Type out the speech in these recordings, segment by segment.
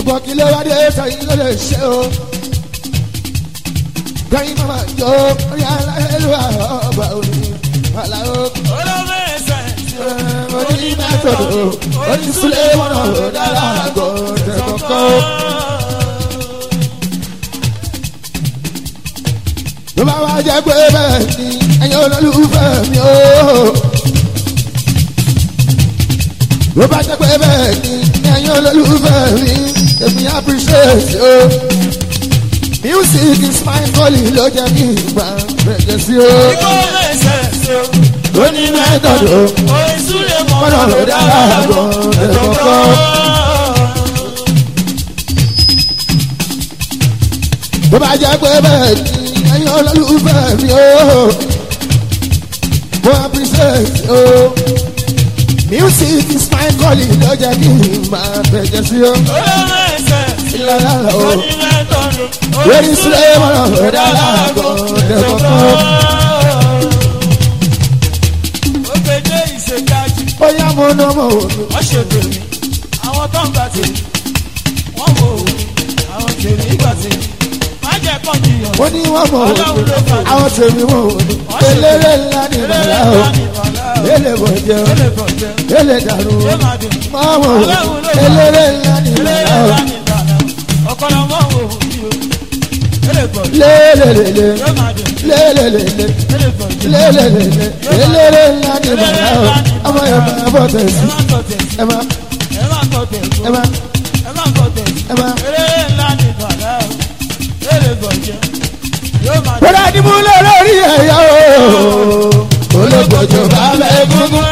ṣùgbọ́n kí ló wá dé sẹ́yìn ló lè ṣe o. kẹ́yìn máma jó orí aláìlúwà ọgbà òní aláwọ̀. olóògbé ẹsẹ̀ oní mẹ́tọ̀dọ̀ oní súlẹ̀ mọ́nà dára àgọ́ tẹ̀kọ̀kọ́. ló bá wá jẹ́ pé bẹ́ẹ̀ ni ẹ̀yin olólùfẹ́ mi o. ló bá jẹ́ pé bẹ́ẹ̀ ni ẹ̀yin olólùfẹ́ mi èmi appreciate o. music is my calling ló jẹ́ kí n gbà bẹ̀rẹ̀ sí o. olóògbé ẹsẹ̀ oní mẹ́tọ̀dọ̀ orísúlẹ̀ mọ́nà mọ́nà dára àgọ́ tẹ̀kọ̀kọ́. bó bá jẹ́ pé bẹ́ẹ̀ ni ẹ̀yin olólùfẹ́ mi o mo appreciate o music is my calling ló jẹ́ kí n máa bẹ̀jẹ̀ sí o olóògbé ẹsẹ̀ ìlànà o onímẹ̀tọ́dún lórí sílẹ̀ mọ́nà dára àgọ́ tẹ̀kọ̀kọ́. òkèdè ìṣèjájú ó yá mo ná mo wò mí wọ́n ṣe tèmi àwọn tó ń gbà tèmi wọ́n wò ó àwọn tèmi gbà tèmi má jẹ́ kọ́ jiyàn mo ní wọ́n mọ̀ wò mí àwọn tèmi wọ́n wò mí eléré ńlá ní bàlá o lélẹ̀ bọ̀ jẹ́ o lélẹ̀ dàrú o mọ̀ wò mí eléré ńlá ní bàlá o ọ̀pọ̀lọpọ̀ wò ó bí o lélelele yóò máa dùn lélelele lélẹ̀ bọ̀ jẹ́ lélelele eléré ńlá ní bàlá o ọmọ yẹn máa bọ̀ tẹ̀sí ẹ má tọ̀ tẹ̀ ẹ má ẹ má tọ̀ tẹ̀ ẹ má ẹ má tọ̀ tẹ̀ ẹ má. eré ńlá ní bàlá o lélẹ̀ bọ̀ jẹ́ yóò máa dùn. Bọ́dá ni mo lọ lórí ẹ̀yà o. Olóògbòjò bá bẹ́ gúngún.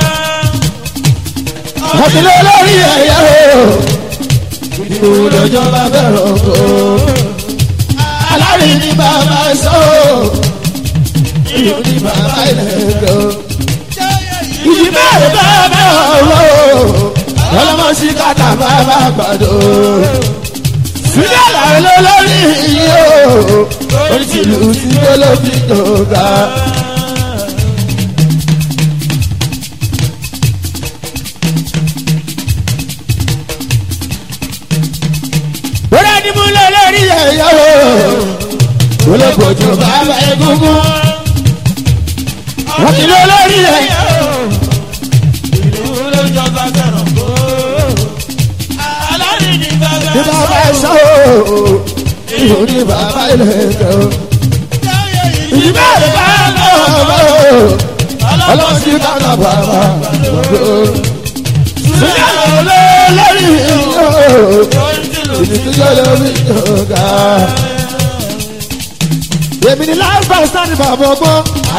Àti lọ lórí ẹ̀yà o. Ìdìbò lọ́jọ́ bá bẹ̀rẹ̀ ọkọ̀. Alárí ni bàbá sọ. Ìlú ni bàbá ilẹ̀ o. Ìjì bẹ́ẹ̀ bá bẹ́ ọ̀rọ̀. Ọlọ́mọ sí kàtà bàbá gbàdọ̀. Sílẹ̀ làwọn olórí yìí o. Oríṣiríṣi tí ó ló fi dòga. Bọ́lá ni mo lọ lórí ẹ̀yà o. Olóògbòjò bàbá egungun. Wọ́n ti lọ lórí ẹ̀yà o. Ní bàbá ẹ̀sọ́ o. Ìhò ní bàbá ilẹ̀ ẹ̀kọ́. Ìjìbá rẹ̀ bá lọ́wọ́ o. Ọlọ́run ti dáná bàbá gbogbo. Sílẹ̀ lọ lórí ẹ̀yà o. Ìdí tí yóò lọ rí ìjọba. Èmi ni láì bá sáni bàbá ọgbọ́n.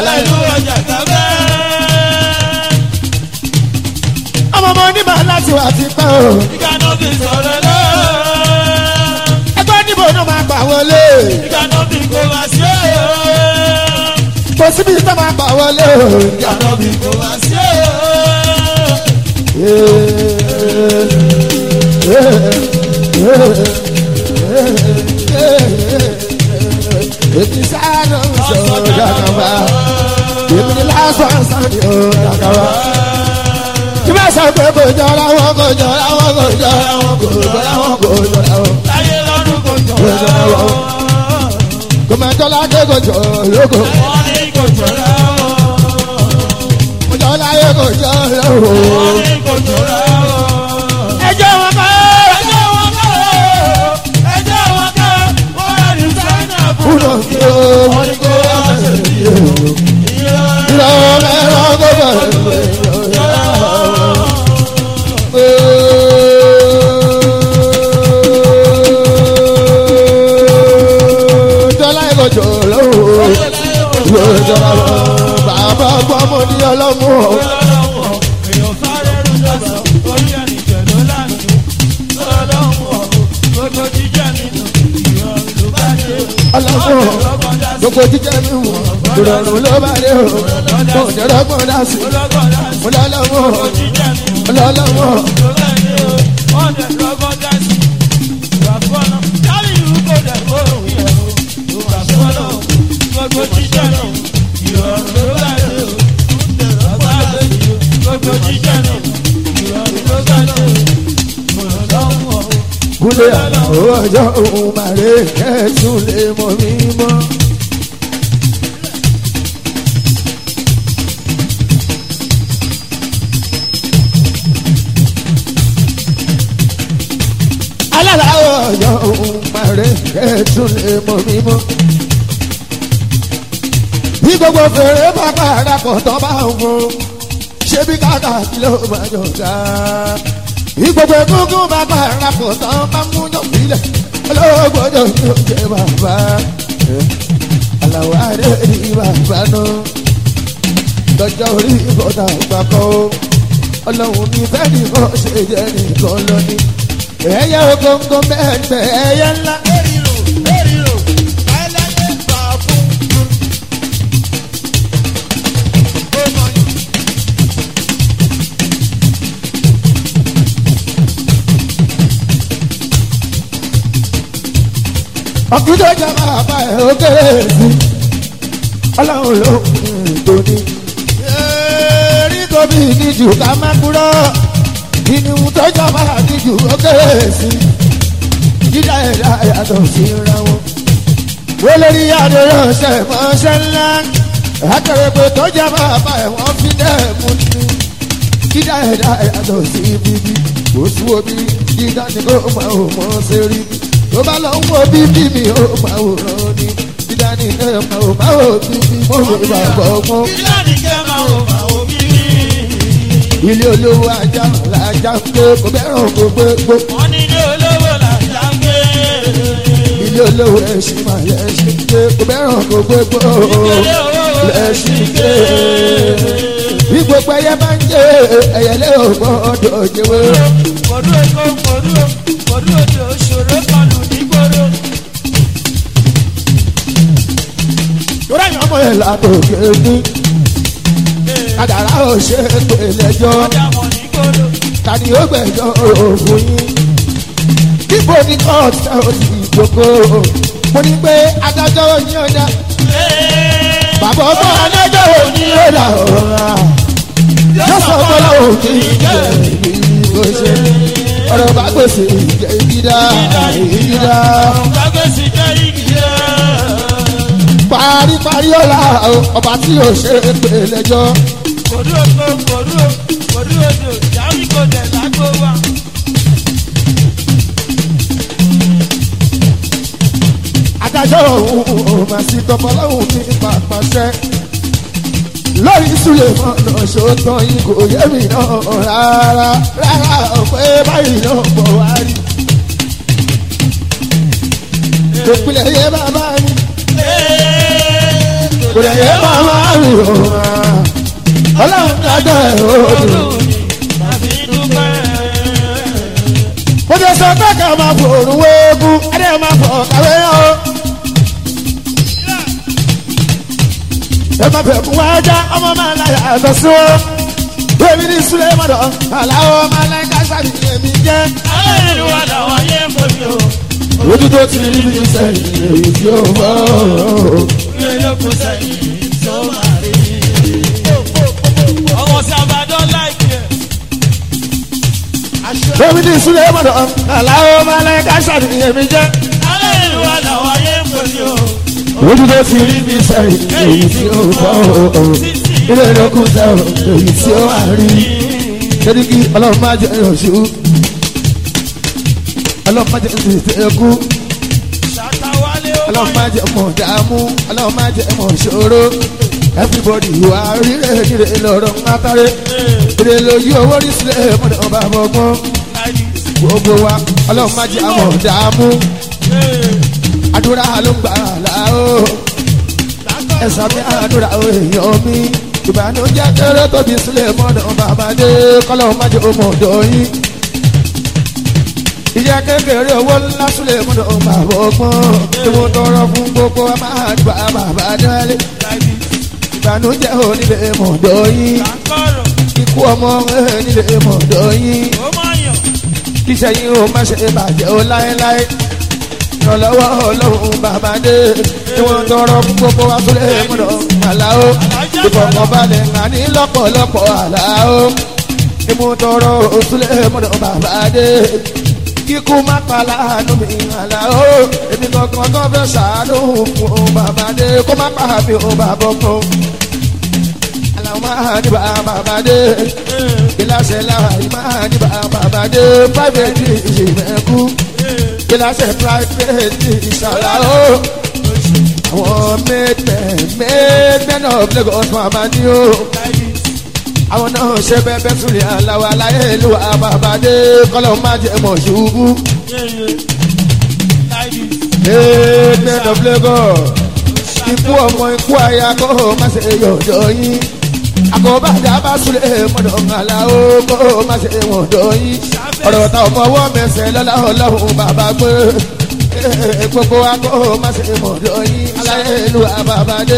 Ọmọ ọmọ onímọ̀ láti wà ti pẹ́ o. Ẹgbẹ́ níbo náà máa gbà wọlé. Kò síbi tó máa gbà wọlé o. Èmi sáánù sọ dàgbà. Èmi ni lásán sáni o dàgbà. Tí bá sọ pé kò jọra wọn kò jọra wọn kò jọra wọn kò jọra wọn kò jọra wọn. Láyé lọ́dún kò jọ Kò máa jọ ládé kò jọ lóko. wọ́n ní kò jọra Kò jọ láyé kò jọ lóko. wọ́n ní kò jọra Ẹjọ́ wọn kọ́. ẹjọ́ wọn kọ́ ẹjọ́ wọn kọ́ wọ́n rẹ̀ ní sáínà fún Kúrò kí o wọ́n ní kó wá ṣe bí o. Ìlọ mẹ́rọ kó bẹ̀rẹ̀ Jọlá ìkọjọ lọ́wọ́. Ìwé ìjọba lọ. Bàbá gbọ́ mo ní ọlọ́mú o. èèyàn sáré rú lọ́sọ̀ orí ẹni jẹ̀ló lánàá lọ́lọ́wọ́ gbogbo jíjẹ́ nínú ìrọ̀rùn ló bá dé Ọlọ́mú o. Gbogbo jíjẹ́ mi wọ̀. Ìrọ̀rùn ló bá dé o. Mo jẹ́rọ gbọ́n dá sí. ọlọ́gbọ̀n láti Mo lọ́lọ́mú o. jíjẹ́ nínú Mo lọ́lọ́mú o. ló bá dé o wọ́n dẹ̀ lọ́gbọ̀n dá sí ìwà fọ́nà jáde ìlú kò dẹ̀ kó òun yẹ̀ o ìwà fọ́nà gbogbo jíjẹ́ nínú ìrọ̀rùn ló bá dé o gbogbo jíjẹ́ nínú ìrọ̀rùn ló bá dé o. kúlẹ̀ ọjọ́ òun màrè kẹ́sùn lè mọ̀ mí mọ́. alálàáwọ̀ ọjọ́ òun màrè kẹ́sùn lè mọ̀ mí mọ́. bí gbogbo fèrè bá parapọ̀ tó bá ń fún ṣé bí káàkà kí ló máa jọ ká. bí gbogbo egungun bá parapọ̀ tó bá mú yọ̀bílẹ̀ olóògbòjò ní oúnjẹ bàbá. aláwọ̀ adé ní bàbá náà lọ́jọ́ orí ìbọ̀dà gbàgbọ́ ọlọ́run ní fẹ́ẹ́ nìkan ṣe jẹ́ nìkan lọ́ní. ẹ̀yà ògóńgó mẹ́ẹ̀ẹ́dẹ́ ẹ̀yà ńlá. ọkùnrin tó máa bá ẹ ó kéré sí ọlọ́run ló ń tóní. rí tóbi níjù ká má kúrò ìníhun tó jọba níjù ó kéré sí dídá ẹ̀dá yàtọ̀ sí ra wọn. wọ́lẹ́rì adéyọ̀ṣẹ́ mọ́ṣẹ́ ńlá akẹ́rẹ́pẹ́ tó jẹ́ bàbá ẹ̀ wọ́n fi dẹ́ mú ní. dídá ẹ̀dá yàtọ̀ sí bíbí kò sí omi dídá ni kò máa ò mọ́ sí rí bí tó bá lọ ń wo bíbí mi ó máa wò rán ni dídá ni ẹ máa wò máa wò bíbí mo lè bá bọ̀ mọ́. Ìlànà ìkẹ́ máa wò máa wò bí. ilé olówó ajá làjà ń gbé kò bẹ́ràn kò gbé gbó. Wọ́n ní ilé olówó làjà ń gbé. ilé olówó ẹṣin máa lẹ́ṣin gbé kò bẹ́ràn kò gbé gbó. Ilé olówó lẹ́ṣin gbé. bí gbogbo ẹyẹ bá ń jẹ ẹyẹlé ò gbọ́dọ̀ jẹwé. Kòdú èkó kòdú kòdú òde òṣòro kan lù ní gbòòrò. torí ẹ̀yàn ọmọ ẹ̀ látòkè ní. kàdàrà ò ṣe é pè lẹ́jọ́. Ọjà mọ̀ ní gbòòrò. tani ó gbẹ̀jọ́ òògùn yín. Ibo ni kóòtù ò sì jókòó. Mo ní pé adájọ́ yín ọ̀dà. Bàbá ọmọ adájọ́ òní ọ̀dà ọ̀rá. Yóò sọ bọ́lá òkè ìjẹ́ ìbò ṣe. Ọ̀rọ̀ bá gbèsè ìjẹ́ ìdídá ìdídá. Gbàgbèsè jẹ́ ìgbìyà. Paríparí ọ̀la ọba tí ò ṣe é pè lẹ́jọ́. Kòdú èkó kòdú kòdú òde ìyáwí kò dẹ̀ lágbo wa. adájọ́ òun ò máa sí tọmọlọ́hùn ní pàpàṣẹ. lórí ìsúlẹ̀ mọ́nà ṣòótọ́ yìí kò yé mi náà rárá rárá pé báyìí náà bọ̀ wá rí. ìpìlẹ̀ yẹ bàbá mi kò lè yẹ bàbá mi ò máa. ọlọ́run dájọ́ ẹ̀ ó dùn. Tàbí dúpẹ́. mo ti sọ pé ká máa fòrùn wéégún ẹni ẹ máa fọ kàwé yẹn o. ẹ máa fẹ́ fún wájà ọmọ máa ń láyà àtọ̀ sí wọn. bẹ́ẹ̀ni ní sulé mọ̀dọ̀ aláwọ̀ máa ń láyà kásárì ní èmi jẹ́. Àwọn ìlú wa làwọn yé ń bòbí o. ojú tó ti rí bí sẹ́yìn èyí tí ó bọ̀. Ilé lóko sẹ́yìn tó máa rí. Ọmọ sí àbádọ́ láìpẹ́ ẹ̀. bẹ́ẹ̀ni ní sulé mọ̀dọ̀ aláwọ̀ máa ń láyà kásárì ní èmi jẹ́. Àwọn ìlú wa làwọn yé ń bòbí o. ojú tó ti rí bí sẹ́yìn èyí tí ó bọ̀. ilé ìlókun sẹ́yìn èyí tí ó wà rí. sẹ́díkì ọlọ́run máa jẹ́ oṣù ọlọ́run máa jẹ́ ìtẹ̀kù Ṣàtàwálé ó ọlọ́run máa jẹ́ mọ̀ dààmú ọlọ́run máa jẹ́ mọ̀ ṣòro everybody wà rírẹ̀ rírẹ̀ lọ́rọ̀ ńlátàrẹ́ rírẹ̀ lójú owó rí sílẹ̀ mọ̀dọ̀ ọba àbọ̀gbọ́n gbogbo wa ọlọ́run máa jẹ́ mọ̀ dààmú àdúrà ló ń gbà láò ẹ̀sán mi àdúrà èèyàn mi ìbànújẹ́ kéré tóbi sílẹ̀ mọ́dọ̀ bàbá dé kọ́lọ́ máa jẹ́ ọmọ ọ̀dọ́ yín ìyá kékeré owó ńlá sílẹ̀ mọ́dọ̀ bàbá ọgbọ́n tí mo tọrọ fún gbogbo wa máa gbà bàbá dálé ìbànújẹ́ onílé mọ̀dọ̀ yín Àkọ́rọ̀ ikú ọmọ nílé mọ̀dọ̀ yín ó máa yàn. kíṣẹ́ yín ó má ṣe bàjẹ́ ó láéláé ìrànlọ́wọ́ ọlọ́run bàbá dé tí wọ́n tọrọ fún gbogbo wa sílẹ̀ mọ́dọ̀ àláó ìfọ̀kànbalẹ̀ àní lọ́pọ̀lọpọ̀ àláó ìmú tọrọ sílẹ̀ mọ́dọ̀ bàbá dé kíkú má pa láàánú mi àlà ó èmi kankan tó fẹ́ ṣàánú fún un bàbá dé kó má pa mi ò bàbá kan àlàó máa ní bàbá dé kíláṣẹ láàyè máa ní bàbá dé private ìṣèmẹ̀kú kíláṣẹ private ìṣàlà ó àwọn mẹ́tẹ̀ mẹ́tẹ̀ náà Lagos màmá ní o àwọn náà ṣe bẹ́ẹ̀ súnlẹ̀ aláwa láyé ìlú àbàbàdé kọ́lọ́ má jẹ́ mọ̀ ṣubú. mẹ́tẹ̀ of Lagos ikú ọmọ ikú aya kó má ṣe yọ̀dọ̀ yín àkọ́bàdà bá súnlẹ̀ mọ́dọ̀ ńlá o kó má ṣe wọ̀dọ̀ yín ọ̀rọ̀ ta ọmọ ọwọ́ mẹsẹ̀ lọ́la ọlọ́run bàbá gbé gbogbo wa kó má ṣe mọ̀dọ̀ yín aláyé ìlú àbàbàdé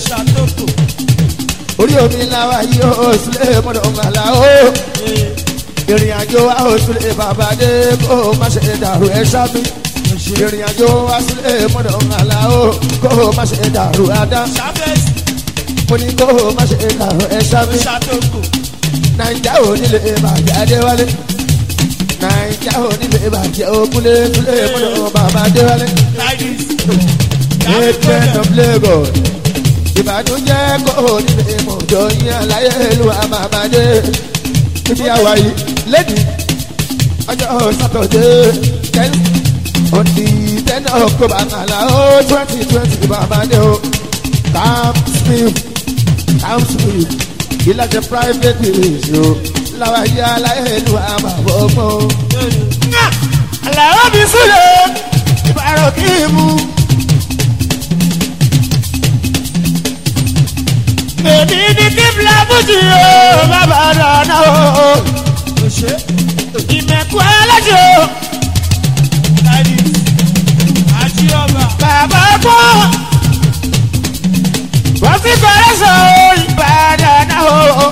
orí omi làwa yìí ó sílẹ̀ mọ́dọ̀ ńlá o ìrìn àjò wa ó sílẹ̀ bàbàdé kó má ṣe dàrú ẹ sábì ìrìn àjò wa sílẹ̀ mọ́dọ̀ ńlá o kó má ṣe dàrú adá mo ní kó má ṣe dàrú ẹ sábì nàìjà ò nílé bàjẹ́ adéwálé naija onílé bàjẹ́ òkúlé kúlé mọ́tò bàbá déwálé. Great of Lagos ìbànújẹ́ kò nílé mọ́tò yín àlàyé ìlú àmàmàdé. Ibi àwa yìí lẹ́dí ọjọ́ sátọ̀dé ten on the ten october àlà ó twenty twenty bàbá dé o. Camp Smith Camp Smith ìlàjẹ private village o láwa yá aláìlú àmàbọ̀gbọ̀. Àlàó mi sílẹ̀ ìbára kí n mú. Èmi ní kí Fúlábùjì o, bàbá dáná o. Ìmẹ̀kú alájò. Bàbá kọ́. Wọ́n ti bẹ̀rẹ̀ sọ ìbàdàn náà o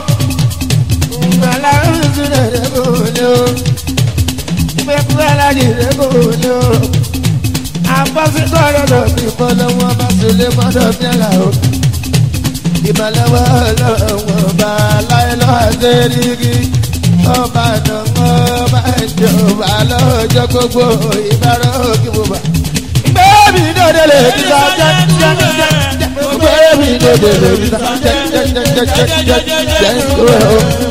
ìbálẹ̀wọ̀ ọlọ́wọ́ bá láìlọ́ àdérígi ọba àdánwò bá jọba lọ́jọ́ gbogbo ìbára òkè bùbá. Bẹ́ẹ̀ni dòde lè ní sá jẹ́ jẹ́ jẹ́ jẹ́. Bẹ́ẹ̀ni dòde lè ní sá jẹ́ jẹ́ jẹ́ jẹ́ jẹ́ jẹ́ jẹ́.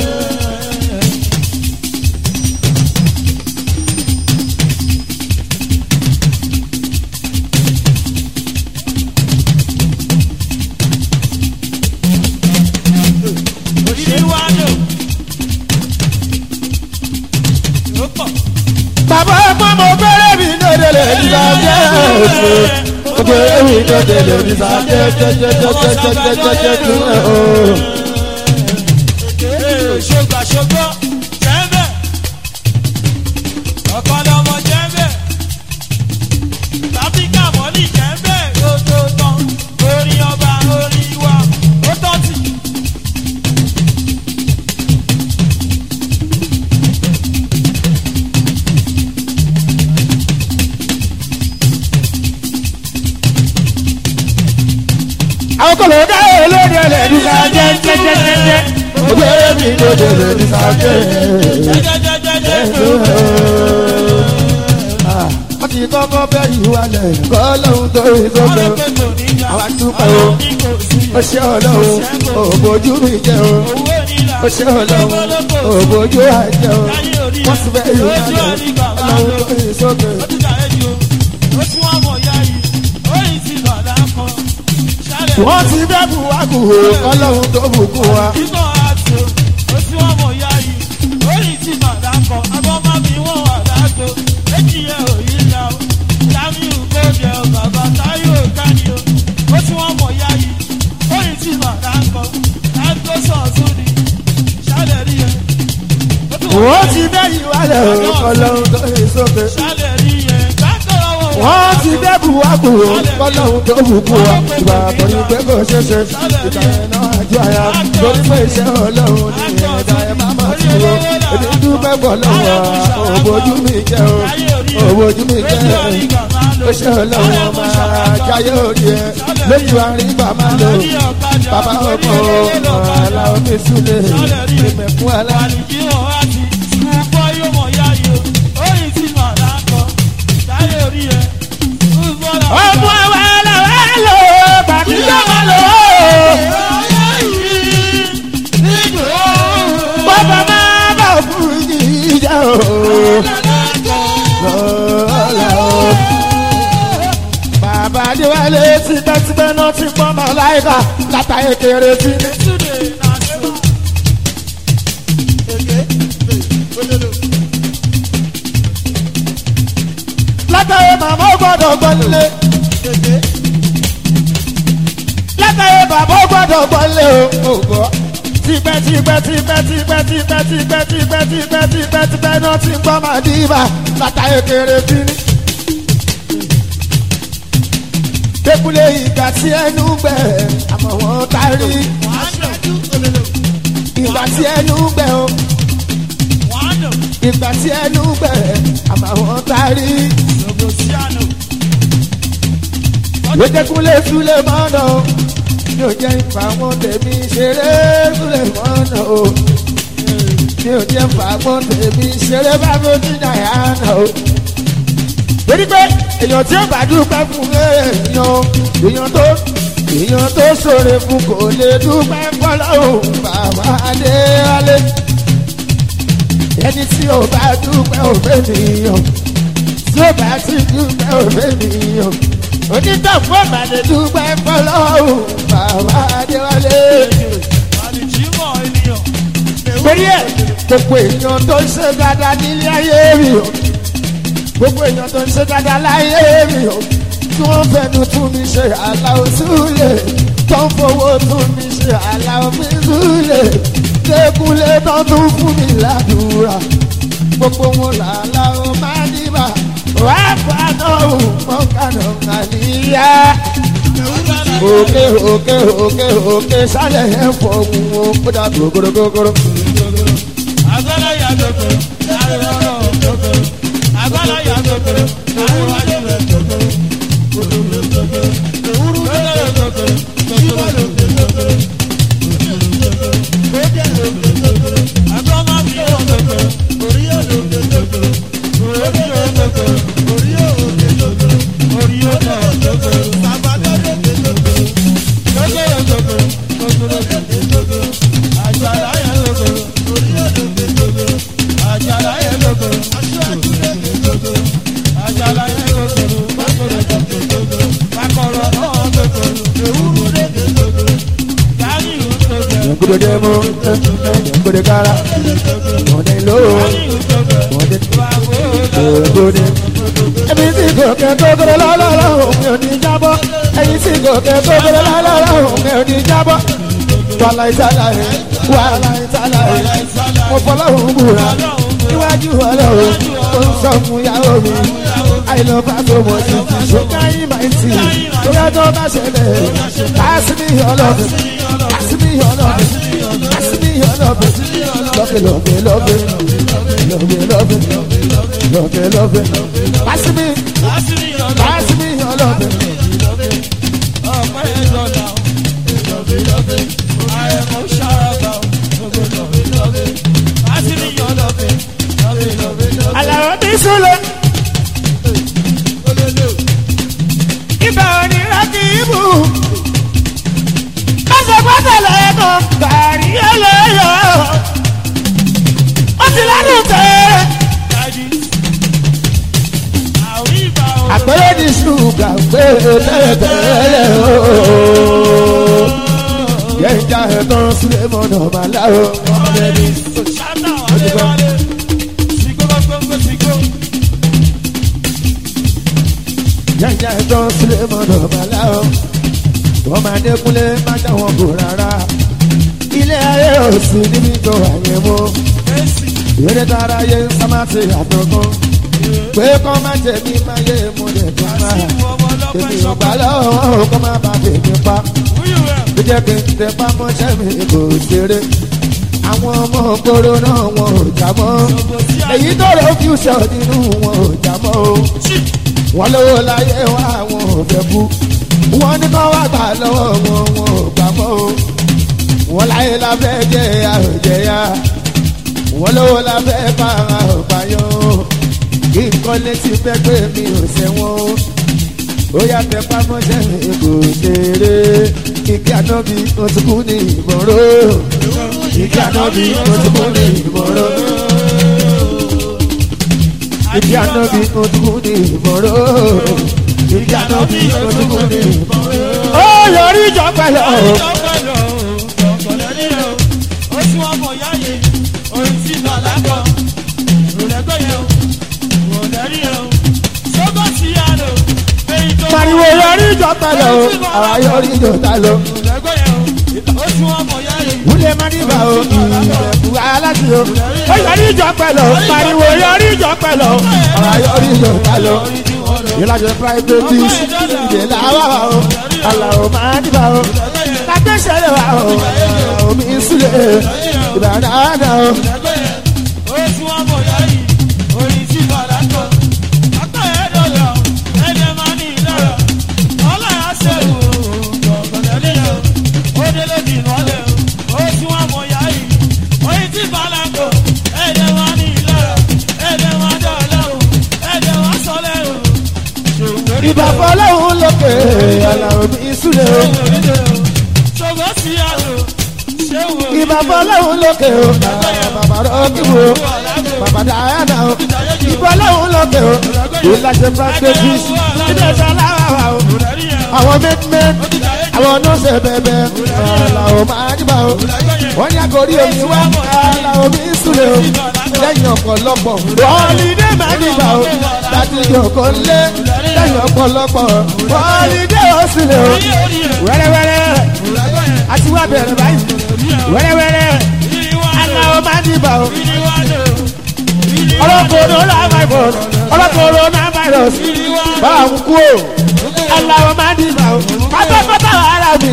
bàbá ọgbọ́n mo fẹ́rẹ̀ mi lóde lè ní sáfẹ́ mo fẹ́rẹ̀ mi lóde lè ní sáfẹ́ jẹjẹjẹjẹjẹjẹjẹjẹ o. ṣògbà ṣògbọ́ jẹ́ńbẹ̀ ọ̀kọ́lọ́mọ jẹ́ńbẹ̀ láfíríkà mọ́lì jẹ́ńbẹ̀ lójó tán orin ọba orin wa ó tọ́tì. àwọn kò lè dá ẹ lóde lè ní sáfẹ́ jẹjẹjẹjẹ mo fẹ́rẹ̀ mi lóde lè ní sáfẹ́. jẹ́jẹ́jẹ́jẹ́ wọ́n ti kọ́kọ́ bẹ́ ìwà lẹ̀ kọ́ lóhun tó rí tó bẹ̀. àwa dúpẹ́ o ó ṣe ọlọ́run òbójú mi jẹ́ o ó ṣe ọlọ́run òbójú àjẹ́ o wọ́n ti bẹ́ ìwà lẹ̀ ọlọ́run tó rí sókè. wọ́n ti bẹ́ buwaku o ọlọ́run tó bùkún wa. wọ́n ti bẹ́ ìwà lẹ̀ ọlọ́run tó rí sókè. wọ́n ti bẹ́ buwaku o ọlọ́run tó bùkún wa. ìgbà àbọ̀yìn pé kò ṣeé ṣe ìgbà yẹn náà àjọ àyà lórí pé iṣẹ́ ọlọ́run ní ẹ̀dá ẹ̀ má má ti wo èmi dúpẹ́ bọ̀ lọ́wọ́ òbójú mi jẹ́ o òbójú mi jẹ́ o ṣe ọlọ́run ọmọ àjáyé òde ẹ lójú àárín bàbá lò bàbá ọkọ ọ̀la omi súlẹ̀ ìmẹ̀kún ẹlẹ́. lọ́la o. bàbá adéwálé tipẹ́tipẹ́ náà ti pọ́n mọ́ láìka látàyè kéré tí ní. látàyè màmá ó gbọ́dọ̀ gbọ́lé. látàyè bàbá ó gbọ́dọ̀ gbọ́lé o. ògbọ́ tipẹ́ tipẹ́ tipẹ́ tipẹ́ tipẹ́ tipẹ́ tipẹ́ tipẹ́ tipẹ́ tipẹ́ náà ti gbọ́ màdìbà látàyè kéré tí ní. Dékúlé ìgbà tí ẹnu gbẹ, àmọ̀ wọn tarí. Ìgbà tí ẹnu gbẹ o, ìgbà tí ẹnu gbẹ, àmọ̀ wọn tarí. Dékúlé Súlé mọ́nà o, mi ò jẹ́ ìfà wọn tèmi ṣeré Súlé mọ́nà o. Mi ò jẹ́ ìfà wọn tèmi ṣeré bá mi ò ní Dàyánà o torí pé èèyàn tí ó bá dúpẹ́ fún èèyàn èèyàn tó èèyàn tó ṣòro fún kò lè dúpẹ́ fọlọ́hùn bàbá adéwálé ẹni tí ó bá dúpẹ́ òfé nìyàn tí ó bá ti dúpẹ́ òfé nìyàn onítàfún ọ̀bà lè dúpẹ́ fọlọ́hùn bàbá adéwálé. torí ẹ̀ gbogbo èèyàn tó ṣe dáadáa nílé ayé mi o gbogbo èèyàn tó ń ṣe dáadáa láyé mi o tí wọ́n fẹnu tún mi ṣe aláwọ̀ súlẹ̀ tó ń fowó tún mi ṣe aláwọ̀ mi súlẹ̀ lẹ́kúnlé tó tún fún mi ládùúrà gbogbo wọn làláwọ̀ máa dìbà wà fàánà òun mọ́kànà àníyá òkè òkè òkè òkè sálẹ̀ ẹ̀ fọ̀ òun ó kódà gbogbogbò. Agbára yàtọ̀ tó, láàrin ọ̀rọ̀ tó tó agbára ya gbẹgbẹrẹ àríwájú rẹ gbẹgbẹrẹ gbẹgbẹrẹ gbẹgbẹrẹ ewúro gbẹgbẹrẹ gbẹgbẹrẹ gbẹgbẹrẹ gbẹgbẹrẹ gbẹgbẹrẹ agbọ́mọ bí yóò gbẹgbẹrẹ orí yóò lò gbẹgbẹrẹ orí yóò gbẹgbẹrẹ orí yóò gbẹgbẹrẹ orí yóò gbẹgbẹrẹ sàbàdàn gbẹgbẹrẹ gbẹgbẹrẹ gbẹgbẹrẹ gbẹgbẹrẹ gbẹgbẹrẹ àjàlá yẹn gbẹgbẹrẹ orí yóò lò gbẹgbẹrẹ àjàlá yẹn gbẹgbẹrẹ aṣáájú rẹ gbẹgbẹrẹ àjàlá yẹn gbẹgbẹrẹ gbẹgbẹrẹ gbẹgbẹrẹ kakọrọ náà gbẹgbẹrẹ ewúro rẹ gbẹgbẹrẹ yáyí ń gbẹgbẹrẹ Gbọdọ̀ mú gbọdọ̀ kára gbọdọ̀ lówó gbọdọ̀ gbọdọ̀. Ẹbí tí gòkè gbogbo lọ́lọ́rọ́ òun ò ní jábọ́. Ẹyin tí gòkè gbogbo lọ́lọ́rọ́ òun ò ní jábọ́. Wàhálà ìtàlá rẹ̀ wàhálà ìtàlá rẹ̀ mo fọlọ́run búra níwájú ọlọ́run tó ń sọ fún ìyàwó mi. Àìlọ́ba tó mọ̀ sí ṣùgbọ́n yín máa ń tì. Lórí ẹjọ́ bá ṣẹlẹ̀, pàṣẹ mi ọlọ́run, pàṣẹ mi ọlọ́run, pàṣẹ mi ọlọ́run. Lọ́bẹ̀ lọ́bẹ̀ lọ́bẹ̀ lọ́bẹ̀ lọ́bẹ̀ lọ́bẹ̀ lọ́bẹ̀. Pàṣẹ mi, pàṣẹ mi ọlọ́run. Àlàó bí súnlẹ̀. Ibà òní rántí ibù. Pásọ̀pásọ̀ lẹ́ẹ̀kan gàrí ẹlẹ́yọ̀. Ó ti ládùn tẹ̀. Àpẹẹrẹ ní ṣùgbà pé tẹ́lẹ̀tẹ́lẹ̀ o. Yẹ́njà ẹ̀tọ́ sílẹ̀ mọ́nà màlá o. Yẹ́njà ẹ̀tọ́ sílẹ̀ mọ́nà màlá o. Wọ́n máa dẹ́kunlé má dáwọn kò rárá. Ilé ayé ò sí níbi tó àyè mọ́. Ìrètí tara yé sámásì àtọ̀kan. Pé kọ́ má jẹ̀mí má yé mo lè tó máa. Èmi ò gbà lọ́wọ́ kọ́ má bàa tèmi pa. Bí jẹ́ kí n tẹ pámọ́ṣẹ́ mi kò ṣeré. Àwọn ọmọ kóró náà wọn ò já mọ́. Èyí tó rọ fíúṣọ̀ nínú wọn ò já mọ́ o. Wọ́n lówó láyé wá wọn ò fẹ́ kú. Wọ́n ní kọ́ wá gbà lọ́wọ́ wọn wọn ò gbà mọ́ o. Wọ́n láyé lábẹ́ jẹ́ àròjẹ́yà. Wọ́n lówó lábẹ́ bá àròpáyọ̀ o. Kí nǹkan létí fẹ́ pé mi ò ṣẹ̀wọ̀n o. Ó yà tẹ pámọ́ṣẹ́ mi kò ṣeré. Kíkí ànábì ó ti kú ní ìmọ̀ràn. Kíkí ànábì ó ti kú ní ìmọ̀ràn. ìdí àná bí ojúkú ní ìmọ̀ró ìdí àná bí ojúkú ní ìmọ̀ró. ó yọrí ìjọ pẹ̀lú pariwo yọrí ìjọ pẹ̀lú àwa yọrí ìjọ ta lọ. wúlé má níbà o ìrẹ̀kú aláṣẹ o. ó yọrí ìjọ pẹ̀lú pariwo yọrí ìjọ pẹ̀lú àwa yọrí ìjọ ta lọ. ìlàjọ private ìdè làwà wa o àlàó má níbà o. lágbèsè wa o àlàó mi súlẹ̀ ìbàdàn àdà o. ìbà fọlọ́hún lókè àlàó mi súlẹ̀ o. ìbà fọlọ́hún lókè o bàbá rọ́ọ̀kìwò bàbá dáhàdà o. ìbà fọlọ́hún lókè o ìlàjẹ practice ilé ẹ̀sẹ̀ aláwà o. àwọn mẹ́tìmẹ́tì àwọn nọ́ọ̀sẹ̀ bẹ̀bẹ̀ àlàó máa dìbà o. wọ́n ní àgọ́rí omi wá àlàó mi súlẹ̀ o. lẹ́yìn ọ̀pọ̀lọpọ̀ wọ́ọ̀lìdé máa dìbà o. láti yọ̀kọ̀ lé lẹ́yìn ọ̀pọ̀lọpọ̀ wọ́ọ̀lìdé ó sílẹ̀ o. wẹ́rẹ́wẹ́rẹ́ àti wá bẹ̀rẹ̀ báyìí wẹ́rẹ́wẹ́rẹ́ aláwọ̀ máa dìbà o. ọlọ́kọ̀ọ́dọ̀ láàbàbọ̀ ọlọ́kọ̀ọ́dọ̀ náà virus bá a kú o. aláwọ̀ máa dìbà o. pátápátá ara mi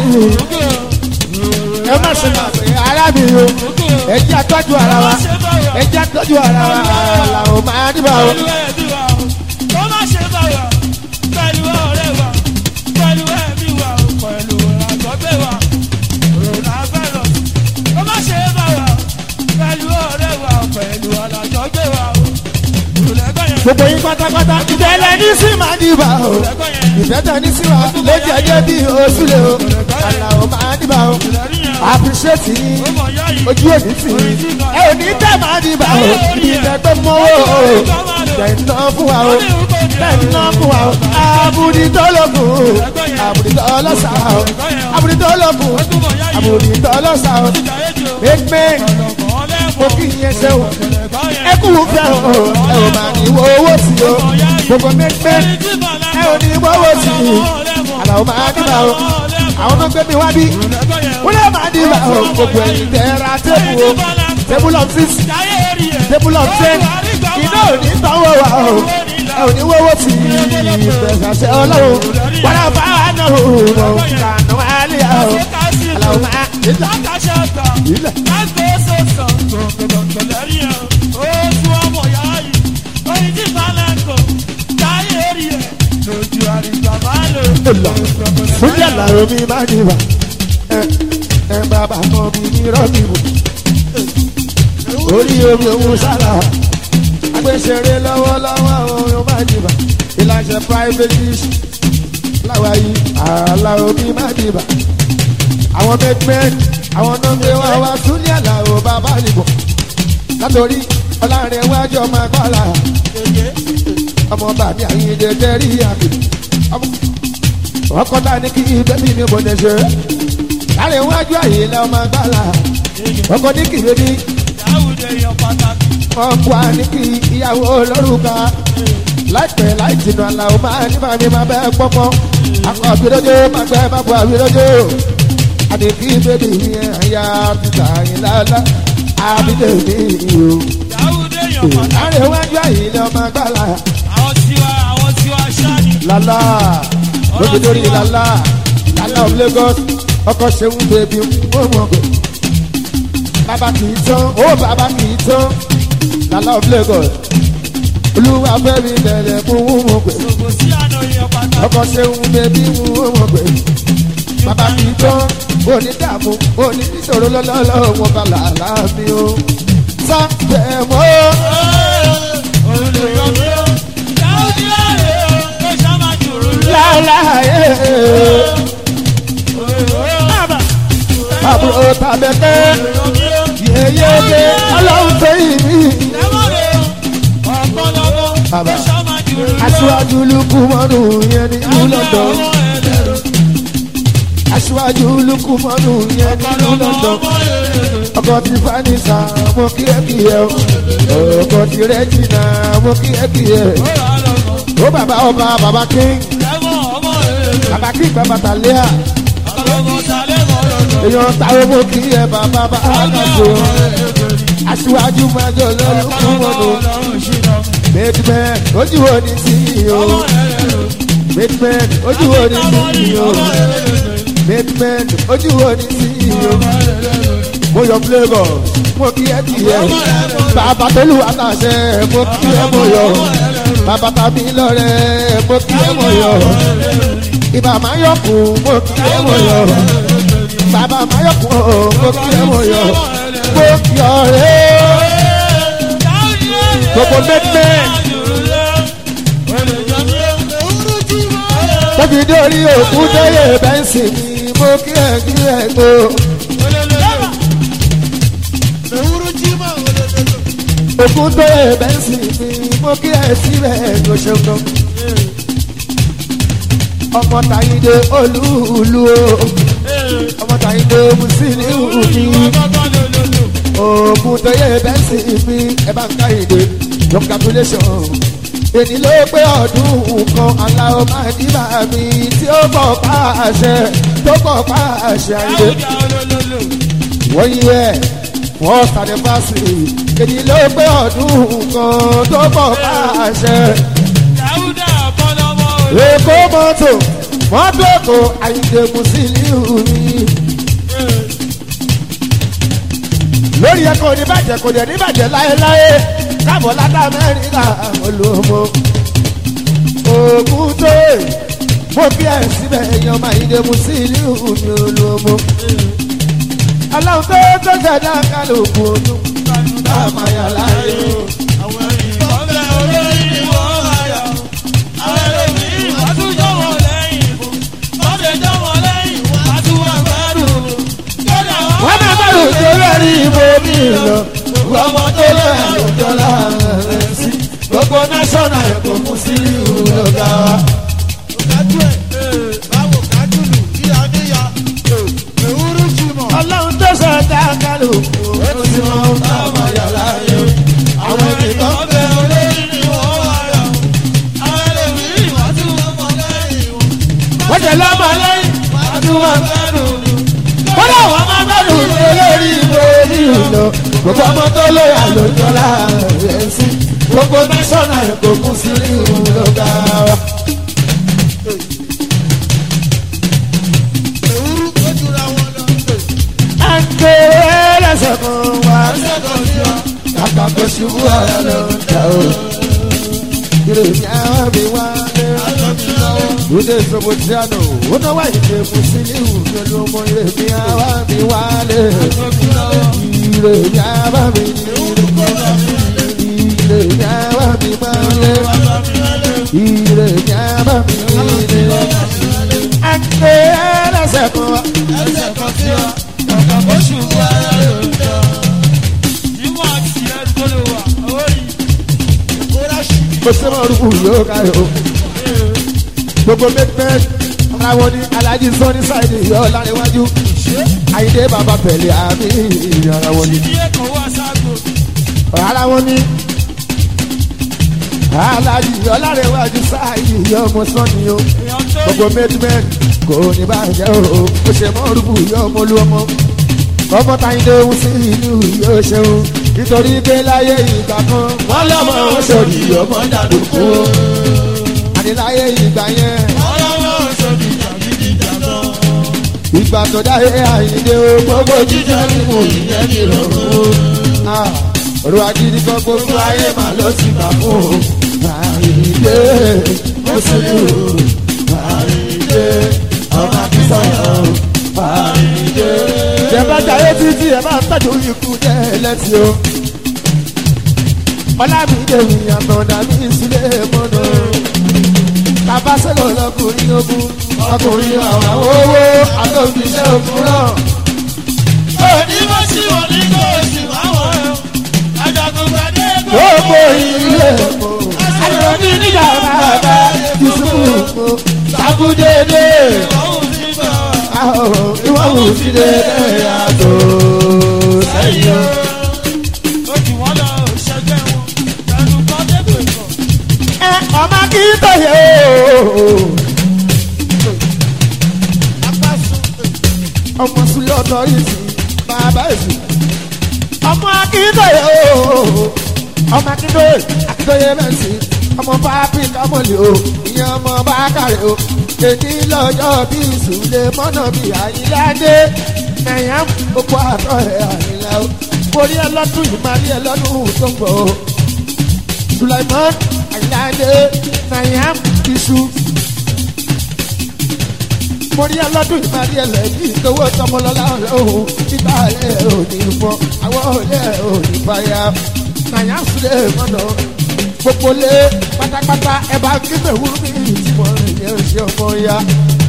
ẹ má ṣe máa pè ara mi o. ẹ jẹ́ àtọ́jú ara wa ẹ jẹ́ àtọ́jú ara wa aláwọ̀ máa dìbà o. gbogbo yín pátápátá ìtẹ̀lẹ̀ ní sí máa dìbà o ìfẹ́tẹ̀ ní sí wa ló jẹ́jẹ́ bí oṣù lè o àlàó máa dìbà o àpìṣẹ́tì ojú òní tì í ẹ ò ní tẹ́ máa dìbà o ìfẹ́ tó mọ́wọ́ o tẹ̀ ń ná fún wa o tẹ̀ ń ná fún wa o àbùdí tó lókun àbùdí tó lọ́sà o àbùdí tó lókun àbùdí tó lọ́sà o gbẹgbẹ mo kì í yẹn ṣe o ẹ kú fẹ́ o ẹ ò máa ní wo owó sí o gbogbo gbẹgbẹ ẹ ò ní wo owó sí i àlàó máa dìbà o àwọn tó gbé mi wá bí wọ́n lè máa dìbà o gbogbo ẹ̀yìn tẹ̀ra tébù o tébù lọ six tébù lọ ten iná ò ní sanwó wa o ẹ ò ní wo owó sí i ìfẹsàṣẹ ọlọ́run wọ́n á bá a náà o kànú àlẹ́ o àlàó máa dìbà ilẹ̀. fúnjẹ àlàó mi máa dìbà ẹ ẹ bàbá kan bí mi rọ́ọ̀kì wò orí omi òun sára agbésẹ̀rẹ̀ lọ́wọ́lọ́wọ́ àwọn ohun máa dìbà ìlànà private dish láwa yìí àlàó mi máa dìbà àwọn mẹ́gbẹ́ àwọn náà ń gbé wá wá súnlẹ̀ àlàó bàbá nìbò látòrí ọlọ́rin iwájú ọmọ agbára ọmọ bàbí àyíǹde tẹ́rí àmì ọkọ tá ní kí bẹ́bí mi bọ̀ lẹ́sẹ̀ láàrin iwájú àyíǹde ọmọ agbára ọkọ ní kí bẹ́bí ọkọ ní kí ìyàwó lórúkà láìpẹ́ láì jìnnà àlàó máa ní màmí máa bẹ́ẹ̀ pọ́pọ́ akọ àbílójó máa gbẹ́ máa bọ̀ àbílójó àdèkí bèbí yẹn àyà títà yín lálá àbílẹ̀ mi o. láàrin iwájú àyíǹde ọmọ agbára lala lóbi lórí lala lala of lagos ọkọ ṣeun bèbí ó mọ pé bàbá kì í tán ó bàbá kì í tán lala of lagos olúwa fẹ́mi bẹ̀rẹ̀ fún ó mọ pé ọkọ ṣeun bèbí ó mọ pé bàbá kì í tán òní dààmú òní níṣòro lọ́lọ́lọ́ wọn bá làálà mi ó sá bẹ̀ mọ́. láláyé. àbúrò tàbẹ̀kẹ́ yeyeke ọlọ́run tó yìí mí. àbá sọ́mà jù lọ. aṣíwájú lukú mọ́nù yẹn ní ìlú london ọmọ ẹlẹ́rọ. aṣíwájú lukú mọ́nù yẹn ní ìlú london ọmọ ẹlẹ́rọ. ọkọ̀ ti fanisa mo kí ẹ kí ẹ o ọkọ̀ ti rẹ́jìnà mo kí ẹ kí ẹ ó rà á lọ́mọ. ó bàbá ọba bàbá king lẹ́mọ̀ ọmọ ẹlẹ́rọ. bàbá king bàbá tàlẹ́à ọlọ́mọ sálẹ̀mọ̀ lọ́dọ̀. èèyàn táwọn mo kí ẹ bàbá bá àgàtò aṣíwájú májọ lọ́lùkú mọ́nù midman ojú wo ni sí i o midman ojú wo ni sí i o midman ojú wo ni sí i o mo yọ flavour mo kí ẹ kí ẹ bàbá tolú àtàṣe mo kí ẹ mo yọ bàbá tàbí lọrẹ mo kí ẹ mo yọ ibà máa yọkùn mo kí ẹ mo yọ bàbá máa yọkùn o mo kí ẹ mo yọ mo yọ rẹ gbogbo midman tóbi dórí òkú tóyè bẹ́ǹsì mi mo kí ẹ kí ẹ tó. òkú tóyè bẹ́ǹsì mi mo kí ẹ síbẹ̀ ló ṣeun gan. ọmọ tàyídé olúùlú o ọmọ tàyídé musiliu mi òkú tóyè bẹ́ǹsì mi ẹ bá ń ká ìdè congratulation èyí ló pé ọdún kan aláwọ̀ máa ní bàmí tí ó bọ̀ pa àṣẹ tó bọ̀ pa àṣẹ àìdè wọ́n yí ẹ̀ wọ́n sàdé fásitì èyí ló pé ọdún kan tó bọ̀ pa àṣẹ. èkó mọ́tò mọ́tò kò àyíǹde musiliu ni. lórí ẹ kò ní bàjẹ́ kò dẹ̀ ní bàjẹ́ láéláé káàbọ̀ látà amẹ́ríkà olómo ògùn tó mo bí ẹ síbẹ̀ èèyàn máa yíde musiliu mi olómo aláwọ̀ tó tó ṣẹ̀dá kálukú ọdún bá a máa yà láàyè o. wọ́n máa bá òjò lórí ibo mi lọ ọmọ tó lọ́yà lójọ́ láàrin sí gbogbo náṣọ́nà ẹ̀kọ́ musiliu lọ́gà wa. ọlọ́run tó ṣẹ̀dá kálukú ọdún tí wọ́n bá a máa yà láàyè o. àwọn ènìyàn bẹ̀rẹ̀ wọ́n jẹ́ lọ́mọ lẹ́yìn àdúrà wọ́n lọ wọ́n máa gbẹ́dùn lórí ìbò nílò gbogbo ọmọ tó lóyà lójọ́ láàrin sí gbogbo náṣọ́nà ẹ̀kọ́ kún sí ìlú lọ́gà wa. àǹkè ẹlẹ́sẹ̀ kan wá kàkà kó ṣubú ara lọ jà o. ìròyìn àwọn mi wá lé. Lóde Sobotiano, ó náwó àyíké Musiliu ní olómọ ire mi àwa mi wálé. Ire mi àwa mi ní ire mi àwa mi wálé. Ire mi àwa mi ní ire. Àgbẹ̀ ẹlẹ́sẹ̀ kan wá. Mo ṣe máa rúkú yóò káyọ̀. Gbogbo mẹ́tẹ́ẹ̀t ara wọn ní Alhaji Sọ́ni Sáìdì yọ láríwájú. Àyíndé bàbá pẹ̀lẹ́ àmì ara wọn ní. Ara wọn ní. Alhaji yọ láríwájú Sáìdì yọ ọmọ Sọ́ni o. Gbogbo mẹ́tẹ́ẹ̀t kò ní bàjẹ́ o. Mo ṣe máa rúkú yọ ọmọ olú ọmọ. Ọmọ Táyíndé ń sí ìlú yóò ṣeun. Nítorí pé láyé ìgbà kan, wọ́n lọ́mọ oṣòdì ọmọ dàdúkú láyé ìgbà yẹn. ìgbà tó dáyé àyíndé o gbogbo jíjẹ mímu ìyẹn ní ìrọ̀rùn. ọ̀rọ̀ agídí kan gbogbo ayé mà ló ti gbà fún o. àyíndé ó sì lù ú. àyíndé ọmọ akínsọ̀yọ̀ àyíndé. ìjẹ́ bá jayé títí ẹ̀ máa ń tọ́jú ikú jẹ́ ẹlẹ́tì o. ọlámídé mi àtọ̀dá mi sílé mọ́nà bàbá sẹ́lọ̀ lọkùnrin ogun ọkùnrin àwọn owó àtòkìṣẹ́ ogun náà. òní wọ́n sì wọ́n ní kó o sì wá wọ́n ẹ̀ ajagun gbadé gbogbo ilé epo àdúrà akíntayé o ọmọ sílẹ̀ ọ̀dọ́ yìí sí bàbá èsì ọmọ akíntayé o ọmọ akíntayé akíntayé mẹ́sì ọmọ pápí kámọ́lì o ìyẹn ọmọ bákàrẹ̀ o èdè lọ́jọ́ bí ìsúlẹ̀ mọ́nà bí àyíláde nàyà gbogbo àtọ̀ ẹ̀ àyílá o borí ẹ lọ́dún yìí máa rí ẹ lọ́dún tó ń bọ̀ o sulaimon àyíláde nàyà iṣu borí ẹ lọ́dún yìí máa rí ẹ lẹ́yìn ìtòwó tọmọlọ́lá ọ̀hún títà ẹ̀ ò ní fọ́ àwọn òye ò ní fàyà nàyà sílẹ̀ mọ́nà gbogbo lé pátápátá ẹ bá kíkẹ́ wúrú mi ìtumọ̀ rẹ̀ yẹn ṣe ọmọ ya.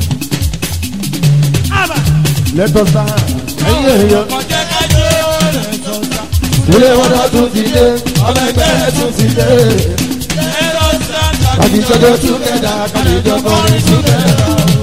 lẹ́tọ̀ sáà ẹ̀yìn èèyàn Ọjọ́ kájọ́ rẹ̀ sọ̀tà. ilé wọn náà tún ti dé ọmọ ẹgbẹ́ tún ti dé. Ẹ̀rọ sáńtà kàbí jọjọ tún kẹta kàbí jọjọ kọrin tún kẹta.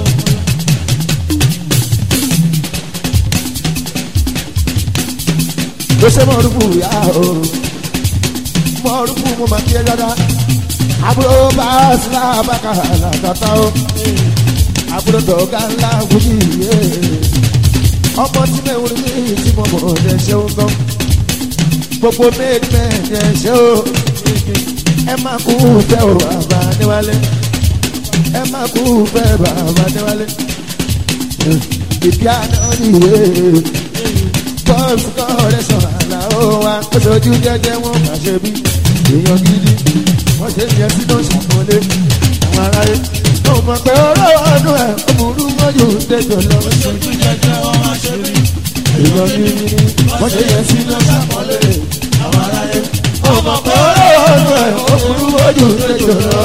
ló ṣe mọ̀rúkú yá o mọ̀rúkú mo máa kí ẹ dáadáa àbúrò bá sílá bàkà làkàtà o àbúrò dọ̀gá ńlá wúyí yé ọmọ tí mẹ́wùrú mi tí mo mọ̀ ọ́ ṣeun gan gbogbo méjì méjì ṣe o ẹ máa kú fẹ́ o bàbá níwálé ẹ máa kú fẹ́ bàbá níwálé ìdí àná nìyé bọ́ọ̀sì kọ́ọ̀rẹ́ sọ̀rọ̀ àlà ó wa ó sojú jẹ́jẹ́ wọn máa ṣe bí èèyàn gidi wọ́n ṣe yẹ sí ló ṣàkólé àwọn aráyé tó mọ̀ pé ọ̀rọ̀ ọdún ẹ̀ ó burú mọ́jú tẹ̀jọ̀ lọ. ojú jẹjẹ wọn máa ṣe rí. èèyàn gidi wọ́n ṣe yẹ sí ló ṣàkólé àwọn aráyé tó mọ̀ pé ọ̀rọ̀ ọdún ẹ̀ ó burú mọ́jú tẹ̀jọ̀ lọ.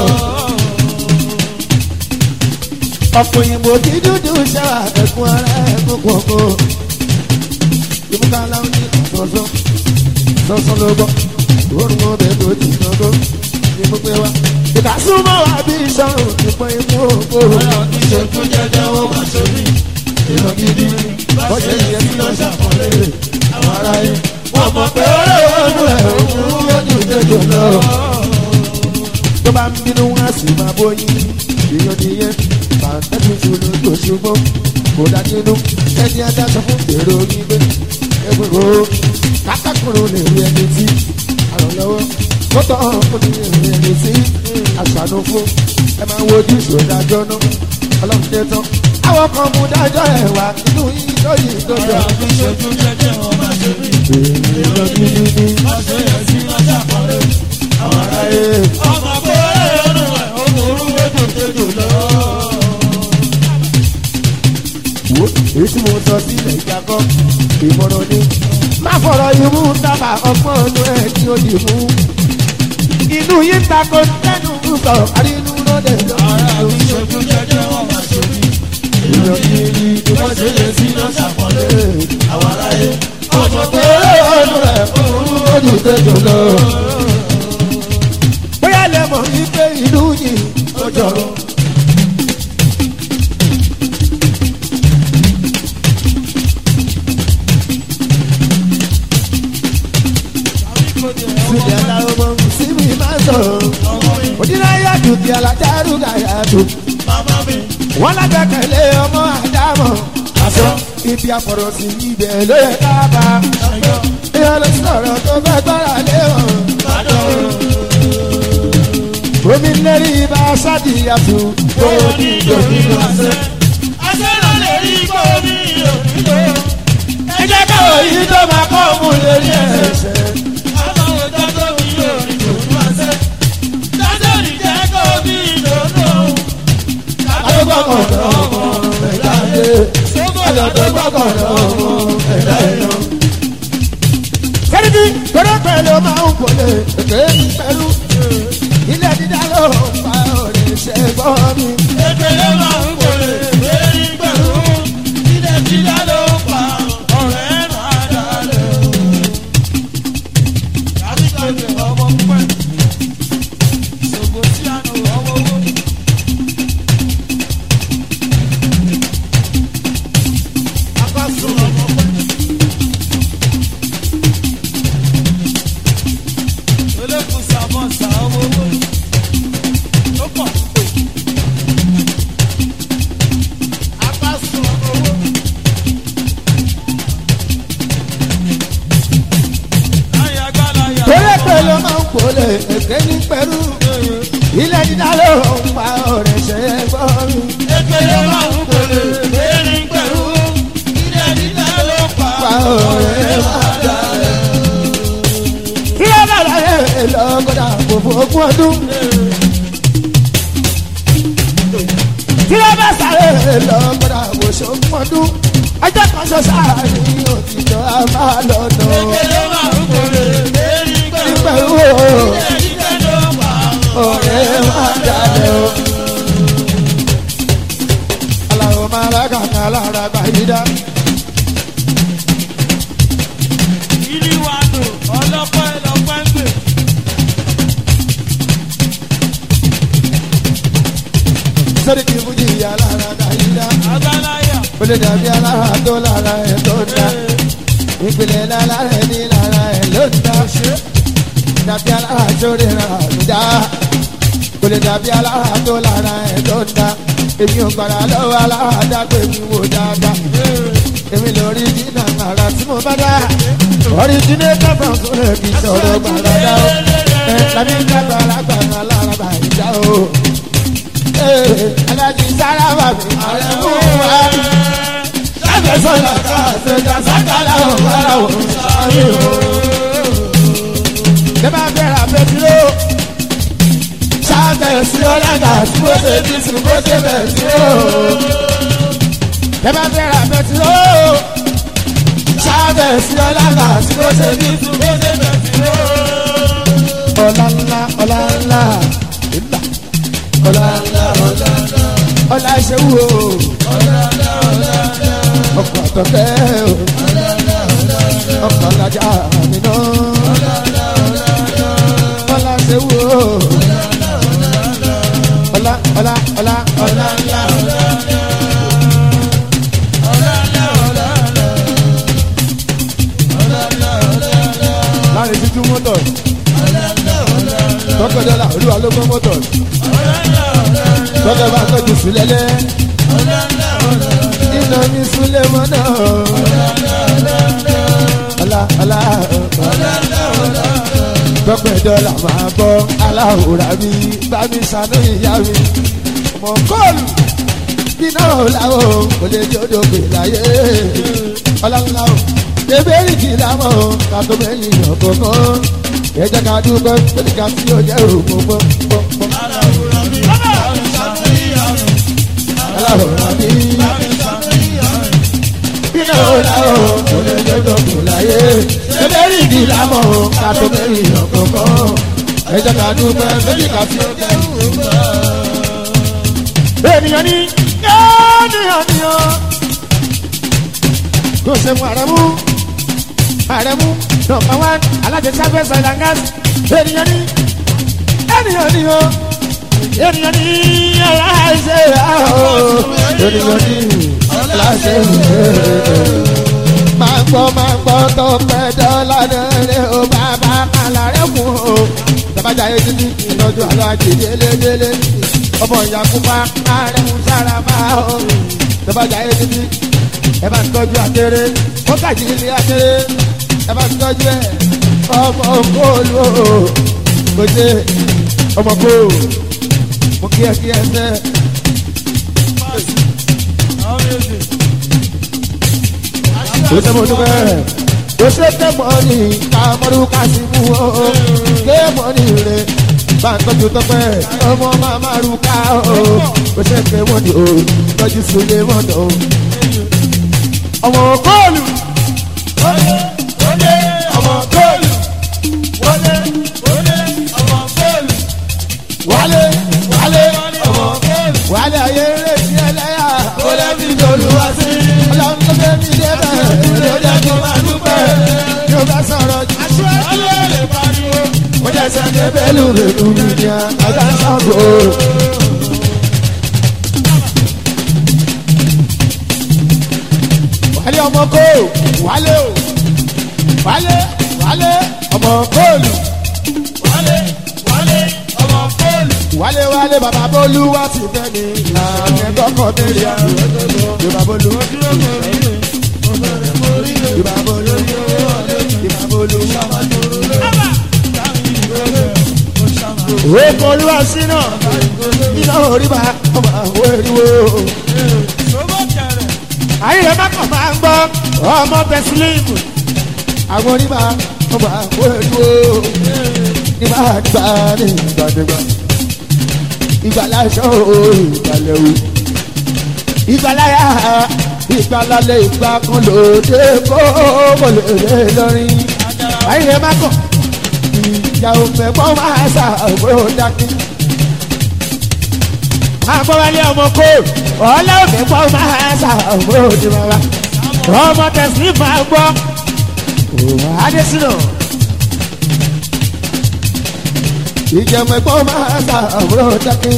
ọ̀pọ̀ òyìnbó kí dúdú ṣáà ẹ̀kún ara ẹ̀kún kọ̀ọ̀kan ìmúkàlà ń ní àtọ̀sọ́ sọ́sọ́ ló gbọ́ òórùn ọbẹ̀ tó ti nàgọ́ ní mo pé wá. ìkàsúmọ̀ wà bí sọ̀rọ̀ ìpọ̀ ìmú òkòrò. Ọ̀rọ̀ kì í ṣe ojú jẹjẹ wọn máa ṣe rí. èèyàn gidi wọ́n ṣe yẹ kí lọ ṣàkọlé àwọn ará yìí. wọ́n mọ̀ pé ọ̀rẹ́ ọdún ẹ̀ òun lójú tẹ̀jọ lọ. tó bá ń bínú wá sí máa bóyin èèyàn nìyẹn bàtẹ́tù ṣòro tó ṣùgbọ́n kò dá nínú ẹni adájọ fún èrò gbígbé ẹgbẹ̀rún o kátákùrù lè rí ẹni tí àrànlọ́wọ́ tó tọ́ fún ní èrè ẹni tí àṣàánú fún ẹ máa wojú ìṣòdájọ́ náà ọlọ́run dé tán àwọn kan mú dájọ́ ẹ̀ wá nínú yìí lóyìn tó jọ. Ọ̀rọ̀ kì í ṣe ojú jẹjẹ wọn máa ṣe rí. èèyàn gidi ni Wọ́n ṣe yẹ sí lọ́jà kọ́lé. àwọn aráyé Ọmọ pé ọdún ẹ̀ ó burú méjì tètè lọ. wo èyí tí mo sọ sílẹ̀ ìjàkọ́ ìmọ̀ràn ni má fọ̀rọ̀ imú dábà ọgbọ́n ọdún ẹ̀ tí ó dì mú. inú yìí ń takò tẹnu ń sọ àrínú lóde Ọ̀rọ̀ kì í ṣe lọ́wọ́. ojú jẹjẹ wọn máa ṣe rí. èèyàn gidi ni Wọ́n ṣe yẹ sí lọ́jà kọ́lé. Àwọn aráyé ọmọ pé ọdún ẹ̀ òun lójú tẹ̀jọ lọ. bóyá lè mọ̀ wípé ìlú yìí ó jọrọ. Síbi aláwọ̀ mọ̀ síbi máa sọ̀rọ̀. Òdìláyà dùn kí alájárù gàyà dùn. Màmá mi. Wọ́n lágbàkẹ̀lé ọmọ àdámọ̀. Àṣọ ibi àfọ̀rọ̀ sí ibẹ̀ ló yẹ ká bá. Ìyá ló sọ̀rọ̀ tó fẹ́ gbára lé wọn. Omi lérí ibà sádì àtù. Owó ní ìdòwú àṣẹ. Àṣẹ ló lè rí kó ní òdìdó. Ẹ jẹ́ káwọ̀ yìí tó máa kọ́ mú lérí ẹ̀ṣẹ̀. Àwọn òjò tó ní òdìdó àṣẹ. Dájọ́ ní jẹ́ kó ní ìdòdó. Adógbàkọ̀dọ̀ ọmọ ẹ̀dá yé. Adógbàkọ̀dọ̀ ọmọ ẹ̀dá yé. Kẹ́rìndín kọ́dọ̀ pẹ̀lú máa ń kọ́lé èké pẹ̀lú. Ilé dídá ló ń fa òrìṣẹ́ gbọ́ mi. Ekele máa ń wọlé lérí pẹ̀lú. Ilé dídá ló ń pa ọ̀rẹ́ máa dalẹ̀. Yàtí kàdé ọmọ pẹ́. Ṣògo tí a nù ọmọ owó. Akọ́sùn ọmọ pẹ́. Olókùn sàmọ́sà ọmọ owó. Ó pọ̀. tí wọ́n bá sáré lọ gbọ́dọ̀ àwòṣe mọ́dún ọjọ́ kan ṣo sáàrin òtítọ́ a máa lọ́nà nígbà wo ọ̀rẹ́ máa dalẹ̀ o. aláwọ̀ máa rà kàkà lára gbàyídá. sọ́dí kì í fún jìyà lára gbàyídá. ó lè dàbí alára tó lára ẹ̀ tó ń dá. ìpìlẹ̀ lára ẹ̀ ní lára ẹ̀ ló ń dá. dàbí alára tó rí ra ń dá. kò lè dàbí alára tó lára ẹ̀ tó ń dá. èmi ò gbàrà lọ́wọ́ alára dágbé mi wò dáadáa. èmi lórí jìnnà àrà tí mo bá dá. orí jìnnà kábà sọ̀rọ̀ kì í sọ̀rọ̀ gbàrà dá o. ẹ̀ lábí kábà lágbàrà lára bàyídá o. alájí sára bàbí ààrẹ mú wa. lábẹ́ sọ̀rọ̀ ká ṣèjà sákàlà ò bára wò sáré o. Bẹ́ẹ̀ bá bẹ̀rẹ̀ àbẹ̀dúró. Ṣáàbẹ̀ sí ọ̀làgà tí mo ṣe bí sùn bó ṣe bẹ̀ sí o. Bẹ́ẹ̀ bá bẹ̀rẹ̀ àbẹ̀dúró. Ṣáàbẹ̀ sí ọ̀làgà tí mo ṣe bí sùn bó ṣe bẹ̀ sí o. Ọ̀la ńlá ọ̀la ńlá ìlà ọ̀la ńlá ọ̀la ńlá ọ̀la ṣe wù o. Ọkọ̀ àtọ̀kẹ́ o. Ọkọ̀ alájà mi náà ọlá ṣe wò ó. ọlá ọlá ọlá ọlá ńlá. láàrin títú mọ́tò tọkọdọ́là olúwa ló gbọ́ mọ́tò tọkọ bá tọ́jú sílẹ̀lẹ̀ iná ní súlẹ̀ mọ́nà ọlá ọlá ọlá gbọ́pẹ́ dọ́là máa bọ́ aláwòrán mi bá mi sànú ìyá mi. mọ̀ kọ́ọ̀lù bíná làwọn kò lè jòdò pè láyé ọlọ́lá o ebéèrè kì í lámọ̀ kàtó mẹ́yìn ọ̀kọ̀ọ̀kan ẹ̀jẹ̀ ká dúpẹ́ pẹ̀lú ká tí ó jẹ́ òkú pọ́npọ́n. aláwòrán mi bíná làwọn kò lè jòdò pè láyé ebéèrè kì í lámọ̀ kàtó mẹ́yìn ọ̀kọ̀ọ̀kan ẹ̀jẹ̀ ká dúpẹ́ pẹ̀lú ká tí ó jẹ́ òkú ènìyàn ní ènìyàn ní o. kò ṣe mú àrẹ̀mú àrẹ̀mú nọmba wán alájẹsáfẹ́ sọ̀làngás ènìyàn ní ènìyàn ní o. ènìyàn ní aláṣẹ àhó ènìyàn ní aláṣẹ máa gbọ́ máa gbọ́ tó pẹ́ dọ́là lẹ́rẹ́ o bàbá kàlà rẹ̀ kù o. Tabajà yé títí ìlọ́jú àlọ́ àjèjì délédélé ọmọ ìyàkúpa ààrẹ ń sára bá o. Tabajà yé títí ẹ bá ń tọ́jú akéré ó kàjí ilé akéré ẹ bá ń tọ́jú ẹ ọmọ kóòlù o. Kò ṣe ọmọ kóòlù mo kí ẹ kí ẹ sẹ́. Kò ṣe mo dúpẹ́ kò ṣe ké mọ́ni kàmọ́rú kásìmù o ké mọ́ni rẹ̀ bá ń tọ́jú tọ́pẹ́ ọmọ máa rú ká o kò ṣe ké mọ́ni o tọ́jú sílé mọ́tò o. ọmọ kóòlù ọmọ kóòlù wálé wálé ọmọ kóòlù wálé ayé rẹ̀ sí ẹlẹ́yà kó lẹ́bí lóluwá sí ọlọ́run tó fẹ́ mi dé bẹ́ẹ̀ ló jẹ́ kó máa dúpẹ́ yóò bá sọ̀rọ̀ jù. mo jẹ́ sẹ́ńdẹ̀ bẹ́lú rẹ̀lú mi ní àgbà sọ́gbó. wálé ọmọ kó wálé o wálé wálé ọmọ kóòlù. wálé wálé bàbá bólú wá ti fẹ́ mi àmì kọ́kọ́ tẹ̀lé àmì yorùbá bólú yorùbá bólú yorùbá bólú. Èkó olúwa sínú iná oríba ọmọ àwọn eriwo. Àyè má kàn máa ń gbọ́ ọmọ tẹ̀sílíìmù. Àwọn oníbà ọmọ àwọn eriwo. Nígbà nígbà ní ìgbàdégbà ìgbàláṣọ ìgbàlẹ̀wò ìgbàláyà ìgbàlálẹ̀ ìgbà kan lòdì kó kò lè lè lọ́rin. ayé má kọ̀ ìjà òmẹ̀kọ́ máa ṣàbúrò dákí. agbọ́wálé ọmọ kó ọ̀ọ́lá òmẹ̀kọ́ máa ṣàbúrò ní bàbá. ọmọ tẹ̀sí máa gbọ́ adésínà. ìjẹ̀mẹ̀kọ́ máa ṣàbúrò dákí.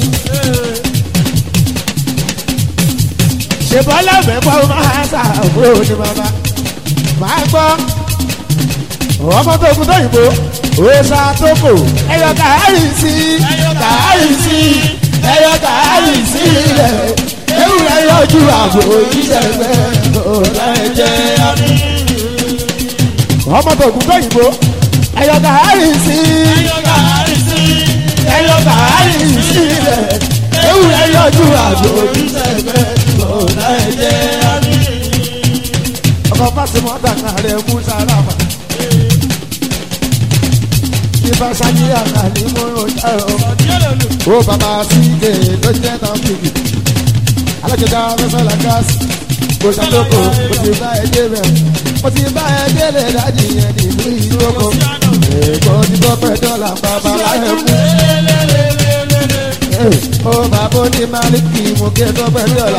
ṣèbọ́lá òmẹ̀kọ́ máa ṣàbúrò ní bàbá. máa gbọ́ ọmọ tó kú tó yìnbó òòsà tó kò ẹyọ kàárì sí kàárì sí ẹyọ kàárì sí ilẹ̀ ewúrẹ́ yọjú àbò ìṣẹ̀gbẹ́ ọ̀la ẹ̀jẹ̀ àmì. ọmọ tó kú tó yìnbó ẹyọ kàárì sí ẹyọ kàárì sí ilẹ̀ ewúrẹ́ yọjú àbò ìṣẹ̀gbẹ́ ọ̀la ẹ̀jẹ̀ àmì. ọkọ̀ fásitì mọ́tà kan rẹ̀ mú sára fà ìfàsàyè àkàlì mọ́rọ̀ járọ̀. ó bàbá sígè ló jẹ́ tán fìgì. alájọba fẹsọ̀lá gáàsì. kò sàlókò mo ti bá ẹ débẹ̀. mo ti bá ẹ délé dájì yẹn nínú ìlú oko. èèkó ti bọ́ pẹ́ dọ́là bàbá láyé mú. ó bàbá ó ní máàlìkì mo gé tó pẹ́ dọ́là.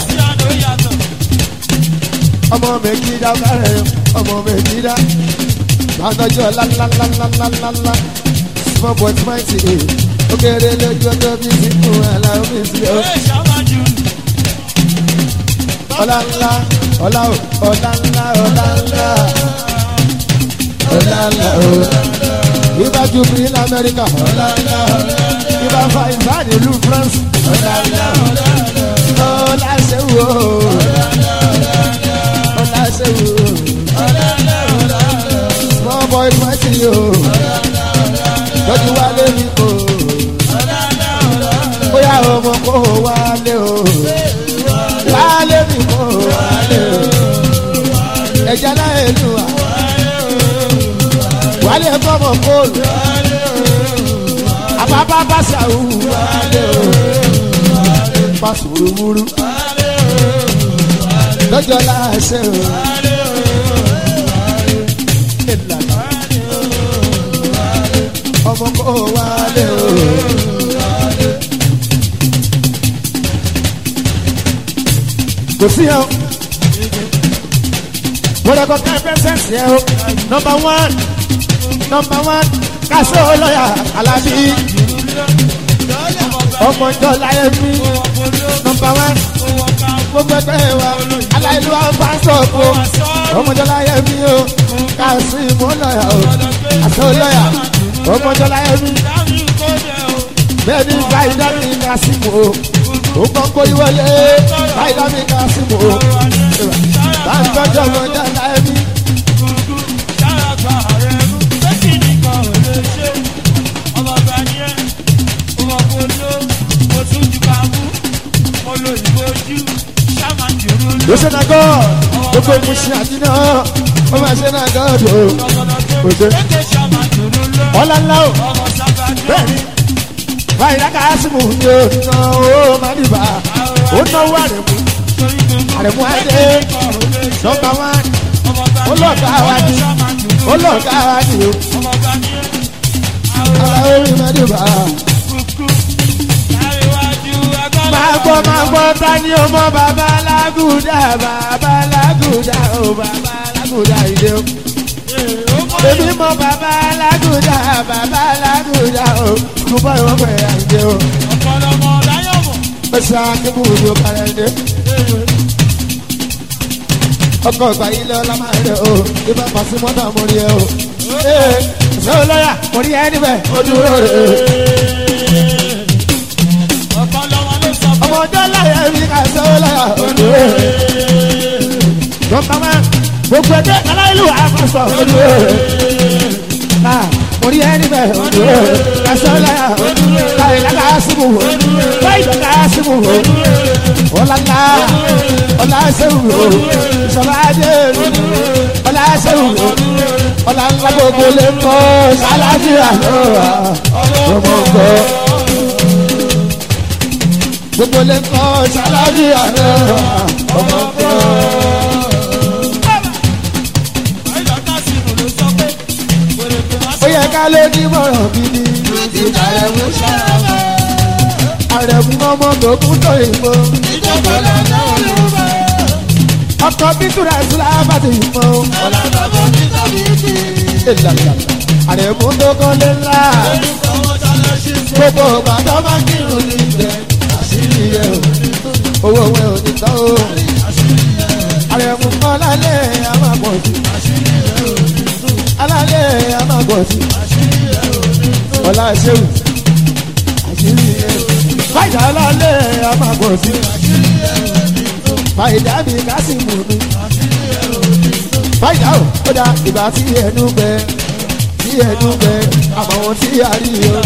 ọmọ méjì dá kárẹ̀ ọmọ méjì dá. Láńdọ́jọ́ lálálálálálá small boy twenty eight ó kéré lójú ọjọ́ bí sínkù aláwọ̀ mi sílẹ̀ ó. ọlá ńlá ọlá ọlá ńlá ọlá ńlá ọlá ńlá ibà jubilee lamẹ́ríkà ọlá ńlá ibà fa ìbáàdì ìlú france ọlá ńlá ọlá ṣẹ́wó ọlá ṣẹ́wó small boy twenty eight lọ́dún wálé mi kò. bóyá ọmọ kò wálé o. wálé mi kò wálé o. ẹja láyé lù wá. wálé kọ́mọ kóòlù. àbábá bá ṣàwù wálé o. pàṣùrùmùrù. lọ́jọ́ láṣẹ o. ọmọ kò wálé o. kò sí ẹ o. wọ́n lọ kọ́ ká pẹ́sẹ́ǹsì ẹ o. nọmba wán nọmba wán kásó lọ́yà alábí. ọmọ ìjọ láyé mi nọmba wán gbogbo ẹgbẹ́ wa aláìlú àwọn sọ̀kò ọmọ ìjọ láyé mi o kásó ìmọ̀ lọ́yà o kásó lọ́yà ọmọdọ́lá ẹ̀mí bẹ́ẹ̀ni fàyídá mi ká sí mo ó kọ́ kó ìwọlé fàyídá mi ká sí mo báńkọ́jọ́ ọmọdọ́lá ẹ̀mí. ló ṣe náà gọ́ gbogbo ìmúṣẹ àdínà ó máa ṣe náà gọ́ ọ̀dọ́ òde ọlọ́lá o bẹ́ẹ̀ni báyìí lákà ásìmù ni o ná o má dìbà ó náwó àrẹ̀mú àrẹ̀mú adé nọmba wán olóògá wa ni olóògá wa ni o ara orí má dìbà. máa gbọ́ máa gbọ́ ta ni o mọ bàbá lágùdà bàbá lágùdà o bàbá lágùdà ìdè o èmi mọ bàbá alágùdà bàbá alágùdà o kò bọ́ ìwọ́n pẹ̀ àìdè o. ọ̀pọ̀lọpọ̀ láyọ̀ mọ̀. pèsè akébù ní o kàrẹ́ dé. ọkọ̀ ìgbà yìí lọ lámà rẹ̀ o ibà pàṣẹ mọ́tà mo rí ẹ o. ee ṣé o lọ́yà mo rí ẹ níbẹ̀ o dúró rẹ̀. ọ̀pọ̀lọpọ̀ ló sọ fún ọmọdé láyé mi kà ṣé o lọ́yà o dúró rẹ̀. dọ́kítà máa gbogbo ẹgbẹ́ aláìlú àkọsọ o dúró rẹ̀ orí ẹni bẹ kasọlá káyọ̀ ká síbù báyìí ká síbù ọ̀làlá ọ̀làṣẹ́wù ìṣọ̀lájẹ́ ọ̀làṣẹ́wù ọ̀làlá gbogbo lè kọ́ sálàjì àlọ́ ọmọ gbọ́. gbogbo lè kọ́ ṣáláàbí àná ọmọ kan. ó yẹ ká lé ní mọ̀ràn gidi àrẹ̀mú ṣáàbà àrẹ̀mú ọmọ tó kún tó ìbò ọkọ̀ bíkúrẹ́ sílábà ti mọ́ ìlànà àrẹ̀mú tó kọ́ lé ńlá gbogbo bàtà máa kírun ní ibẹ̀ àṣírí ẹ̀ o owó ẹ̀ ò ní tán o àrẹ̀mú kọ́ lálẹ́ àmàpọ̀ sí alálẹ̀ àmàpọ̀ sí ọ̀la ṣéwù àṣírí ẹ̀ fàyà alálẹ̀ àmàpọ̀ sí fàyà mi kásìmù mi fàyà o ó dá ìgbà tí ẹnu gbẹ tí ẹnu gbẹ àmọ́ tí a rí o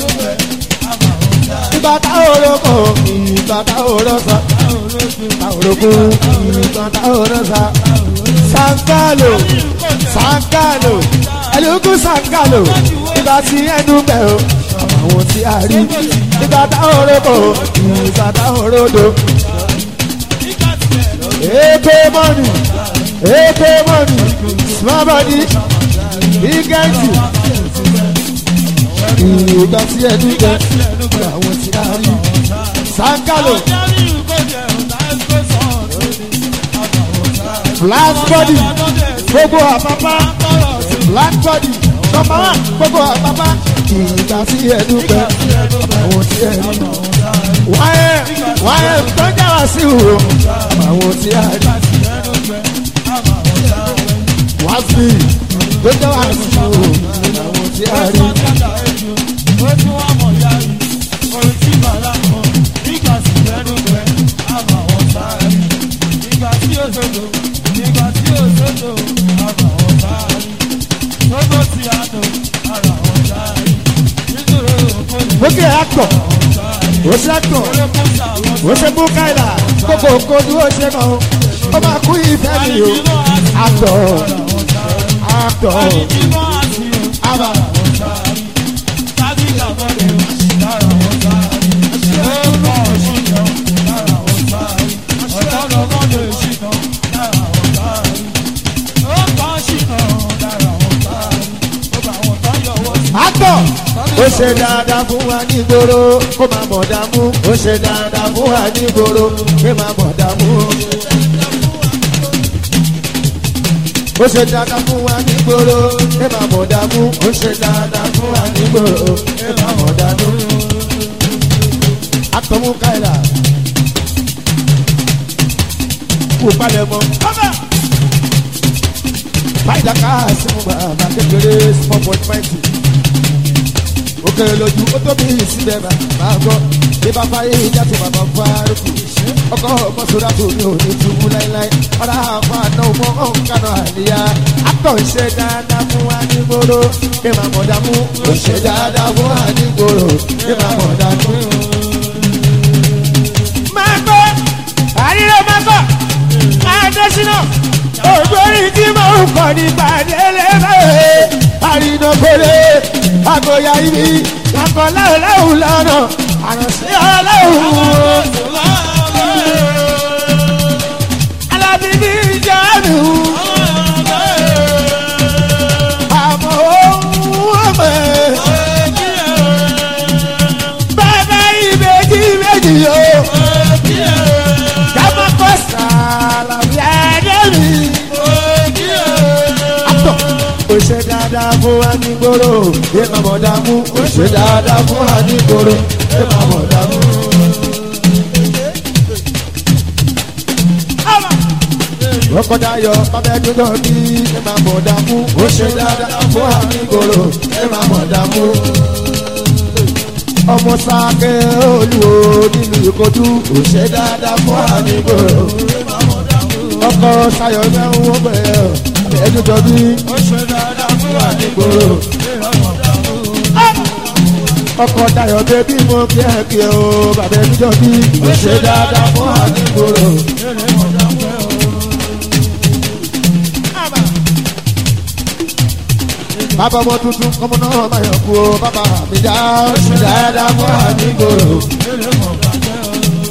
ìgbà tá òrokò ìgbà tá òrosọ tá òrokò ìgbà tá òrosọ sankalo sankalo ẹlòkù sankalo ìgbà tí ẹnu bẹ̀ o àwọn tí a rí ìgbà tá òrokò ìgbà tá òrodo èpè mọ́nì èpè mọ́nì small body big engine ìgbà tí ẹnu bẹ̀ àwọn tí a rí sankalo black body gbogbo àpapá black body nọmba one gbogbo àpapá ìgbà tí ẹnu bẹ̀ àwọn tí ẹ rí wáyé wáyé tó ń jáwá sí ìhòòhò àwọn tí a rí wá sí tó ń jáwá sí ìhòòhò àwọn tí a rí. Bókè actor, ó ṣe actor, ó ṣe búkáìlà, gbogbo kojú ó ṣe mọ̀, ó máa kú ìfẹ́ mi o. Actor, actor, àbá. Actor, ó ṣe dáadáa fún wa nígboro kó máa mọ̀ dààmú. Ó ṣe dáadáa fún wa nígboro kó máa mọ̀ dààmú. Ó ṣe dáadáa fún wa nígboro kó máa mọ̀ dààmú. Ó ṣe dáadáa fún wa nígboro kó máa mọ̀ dààmú. Actor mú káyìlá. Kú palẹ̀ mọ́. Fáìdà ká sí mu bàbá kékeré small boy twenty ó kéré lójú ó tóbi síbẹ̀ máa gbọ́ bí bàbá yìí jáde bàbá fárúkú ọkọ̀ ọmọ sọ́dá tó ní òní túbú láíláí ọ̀rá àwọn àna ọmọ ọ̀nkànà àníyá akọ̀ ń ṣe dáadáa fún wa ní gbòòrò kí màá mọ̀ dàmú ó ṣe dáadáa fún wa ní gbòòrò kí màá mọ̀ dàmú. máa gbọ́ àríyá máa gbọ́ máa dé sínú ògbórí tí mo ń kọ́ nípa délé báyìí àrínàkọ́lé àgọ́yà ibi kakọ láwùláwù lọ́nà àránṣẹ́ ọlọ́run. alábìbí jáde àmọ́ ohun ọmọ bàbá ìbejì méjì yóò dámọ́ kọ́ sàlàyé ẹ̀dẹ́rì ó ṣe dáadáa fún wa ní gbòòrò yé máa mọ̀ dààmú ó ṣe dáadáa fún wa ní gbòòrò yé máa mọ̀ dààmú. Rọ́kọ̀dá yọ bàbá ẹdún náà bí ẹ máa mọ̀ dààmú ó ṣe dáadáa fún wa ní gbòòrò ẹ máa mọ̀ dààmú. Ọmọ sáké olúwo nílùú Ìkọdú ó ṣe dáadáa fún wa ní gbòòrò. Ọkọ̀ Sayọ̀ mẹ́rin wọ́n bẹ̀rẹ̀ ẹdún tó bí àdìgbòrò. ọkọ̀ dayọ̀ bẹ́bí mo kí ẹ kí ẹ o bàbá ẹbí jọ bí ó ṣe dáadáa fún àdìgbòrò. bàbá ọmọ tuntun kọ́mọ náà máa yọ̀ kú o bàbá mi dá ó ṣe dáadáa fún àdìgbòrò.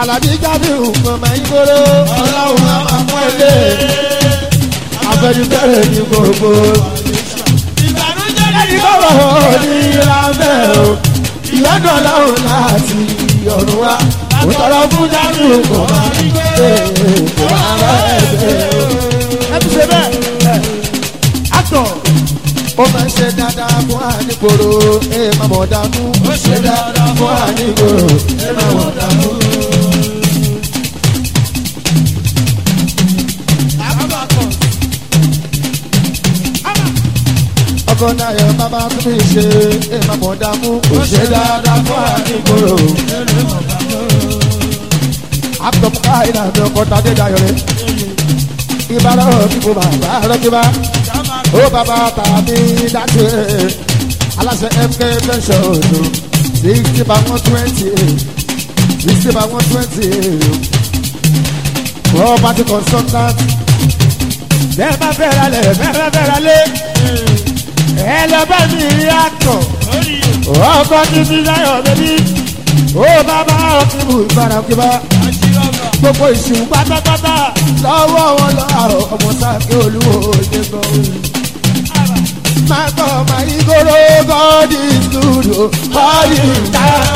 alábí jábìrù mọ̀mọ́ ìgboro ọlọ́run á máa mú ilé afẹ́nifẹ́rẹ́ ní gbogbo ìbànújẹ́ ẹni kọ́rọ̀ ní ìlànà o ìyọ́nà ọlọ́run láti ọ̀run wa ó tọrọ fún jábìrù mọ̀mọ́ ìgboro kò máa rọ ẹgbẹ́ o. ẹ ti ṣe bẹ́ẹ̀ àtọ̀ ó máa ń ṣe dáadáa fún àníkòrò ẹ máa mọ̀ dánú ó ṣe dáadáa fún àníkòrò ẹ máa mọ̀ dánú. àbábàkọ̀ ọkọ náà yọ bàbá tó fi ṣe ẹ máa mọ̀ dánú ó ṣe dáadáa fún àníkòrò. àtọ̀mù káyìí náà ní ọkọ̀ tàdé dayọ̀ rẹ̀ ìbára òkìkò bàbá rẹ̀ kí bá sábà ó bàbá tàbí dájú aláṣẹ mk pension odo sixty by one twenty sixty by one twenty property consultant bẹ́ẹ̀ bá fẹ́ ra lẹ̀ bẹ́ẹ̀ bá fẹ́ ra lé ẹ lọ bá mi rí àtọ̀ lórí ọkọ títí láyọ̀ bẹ́bí ó bàbá ọkìbù ìbára òkìbá àṣírọ́gà gbogbo ìṣùn pátápátá lọ́wọ́ wọn lọ́wọ́ ọmọ sáfẹ́ olúwo ṣe gbọ́. Máa gbọ́ máa yí kóró God is good o, God is bad.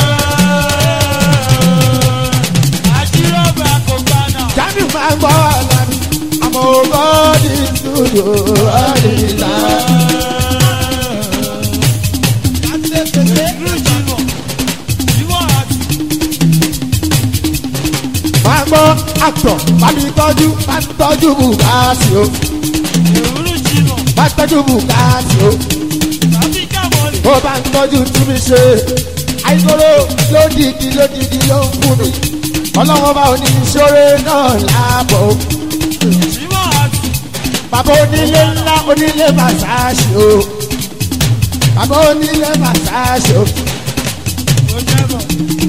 àṣírọ́gà kò gbaná Jáde máa gbọ́ àlàní, àmọ́ God is good o, God is bad. ìlú ìjìnà ìwọ̀n àti Máa gbọ́ àtọ̀, bá mi tọ́jú, bá mi tọ́jú bùkátì o, ìlú ìjìnà bá mi tọ́jú bùkátì o. tàbí kàmọ́lì bó bá ń tọ́jú tí mi ṣe àìkóró lódìdí lódìdí ló ń fún mi ọlọ́wọ́ bá òní ìṣòro náà láàbọ̀ ìwọ̀n àti bàbá onílé ńlá onílé màsáàṣì o bàbá onílé màsáàṣì o ojẹ́bọ̀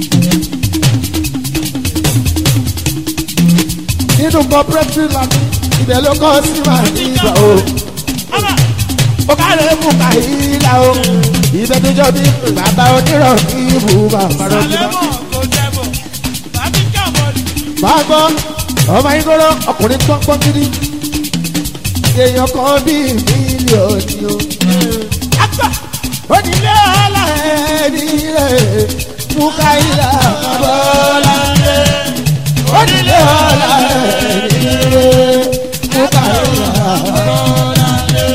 nínú cooperative lami ibẹ̀ ló kọ́ sí màá ní ìgbà o àbá ó kárẹ̀ mú kàyílà o ibẹ̀ tó jọ bí bàbá onírọ̀ ní ibù bàbá rọ̀ sí sàlẹ́mọ̀ kò jẹ́bọ̀ tàbí kàmọ́lì máa gbọ́ ọmọ ìgboro ọkùnrin pọ́npọ́n gidi èèyàn kan bíi mílíọ̀nù o. àgbà onílé ọ̀la ẹni rẹ̀ mú káyìlá bọ́lá rẹ̀ onílé ọ̀la ẹni rẹ̀ mú káyìlá bọ́lá rẹ̀.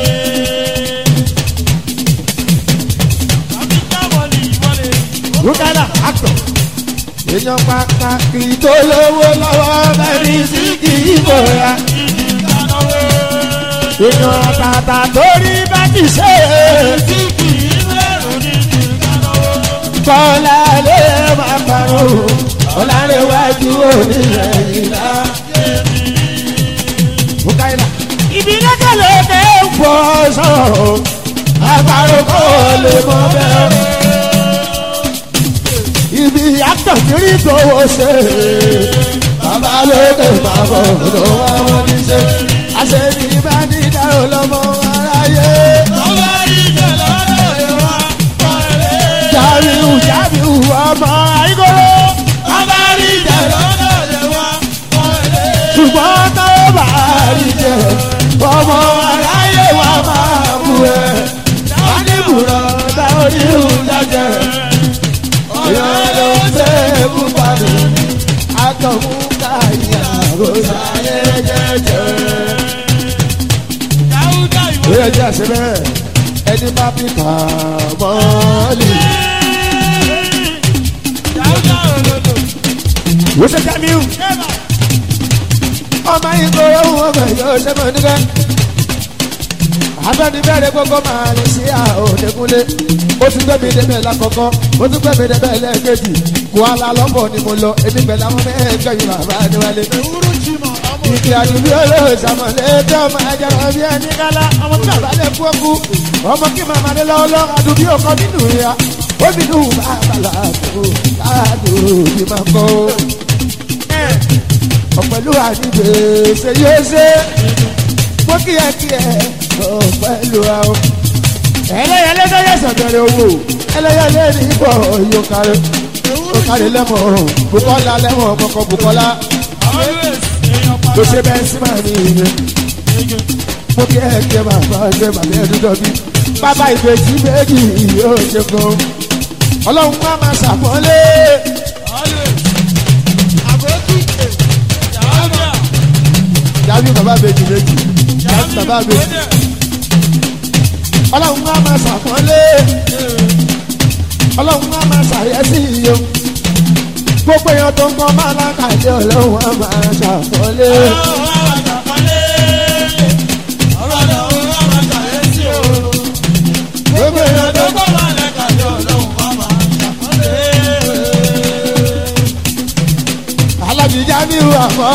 tàbí kàmọ́lì ìwọlé Rúkàlà àtọ̀. Èèyàn pàtàkì tó lówó lọ́wọ́ bẹ́ẹ̀ni sí kì í bọ̀ra. ìdánáwó Èèyàn àtàtà torí bá ti ṣe é. tí kì í lẹ́rù ní ìdánáwó Bọ́lá lè máa parọ́. Ọ̀làrẹ̀wájú onílẹ̀ ìlà. Rúkàlà. Ìbílẹ̀ kẹlẹ̀ tẹ́ ń pọ̀ sọ̀rọ̀. Àpárò kò lè mọ bẹ́ẹ̀. Ibi àtọ̀kiri tó wọ́ ṣe. Bàbá lókè máa bọ̀ ló wá wọn ní ṣe. Àṣẹbí bá ní dárò lọ́mọ aráyé. ọba ìjẹ lọ́dọ̀ ìwà pọ̀lẹ́ Jàbíù Jàbíù ọmọ àìkóró. ọba ìjẹ lọ́dọ̀ ìwà pọ̀lẹ́ Ṣùgbọ́n tó bá rí jẹ, ọmọ aráyé wa máa bú ẹ. Wọ́n ní bùrọ̀ dá orí ìhùjájẹ. Èèyàn ló ṣe é kú pàdé. Akọ̀mú káyà ló ṣàyẹ̀ jẹ́jẹ́. dáúdà ìwọ Ó yẹ jẹ́ àṣẹ bẹ́ẹ̀. Ẹni bá fi kà mọ́lì. dáúdà òlòlò Wọ́n ṣe Jamiu. kẹ́bà Ọmọ ìgboro wọn bẹ̀ yóò ṣe mọ̀ nígbà. Abẹ́ni bẹ̀rẹ̀ gbogbo máa lè ṣe àòdekúnlé. Ó ti gbé mi débẹ̀ lákọ̀ọ́kọ́, ó ti gbé mi débẹ̀ lẹ́ẹ̀kejì. Kuala Lumpur ni mo lọ, èmi pẹ̀lú àwọn mẹ́ẹ̀ẹ́jọ yìí bàbá Adéwálé. ewúro jìmọ̀ ọmọ Ìkì àdúgbò olóòṣàmọ̀lẹ́ tó máa jẹrọ bí ẹni kálá. Ọmọ tí bàbá lè kú ọkú. Ọmọ kí màmá dé lọ́wọ́ lọ́wọ́ àdúgbò ọkọ nínú ìyá. Ó fi dùn bàbá làásù, káàdùn bí máa kọ́ ọ̀pẹ̀lú àdìgbè ṣe yóò ṣe mo kí ẹ kí ẹ ọ̀pẹ̀lú àwọn. ẹlẹ́yẹlé tó yẹ sọ̀tẹ̀rẹ̀ owó ẹlẹ́yẹlé ní ibọ̀ yóò kárí. ó kárí lẹ́mọ̀ bukola lẹ́mọ̀ kọ́kọ́ bukola always èèyàn ló ṣe pàtàkì bẹ́ẹ̀ sí màá ní ìyẹn mo kí ẹ kí ẹ máa bá ṣe bàbá ẹ dúdọ bí bàbá ìbejì méjì yóò ṣe gan ọlọ́run má máa ṣàpọ́nlé always àbókí jàmbá jábí bàbá ìbejì méjì jábí bàbá ìbejì ọlọ́run má máa ṣàpọ́nlé ọlọ́run má máa ṣàyẹ́sí iye gbogbo èèyàn tó ń kọ́ máa lákàtí ọlọ́run á máa ṣàpọ́nlé. gbogbo èèyàn tó ń kọ́ alábìjá mi wà mọ́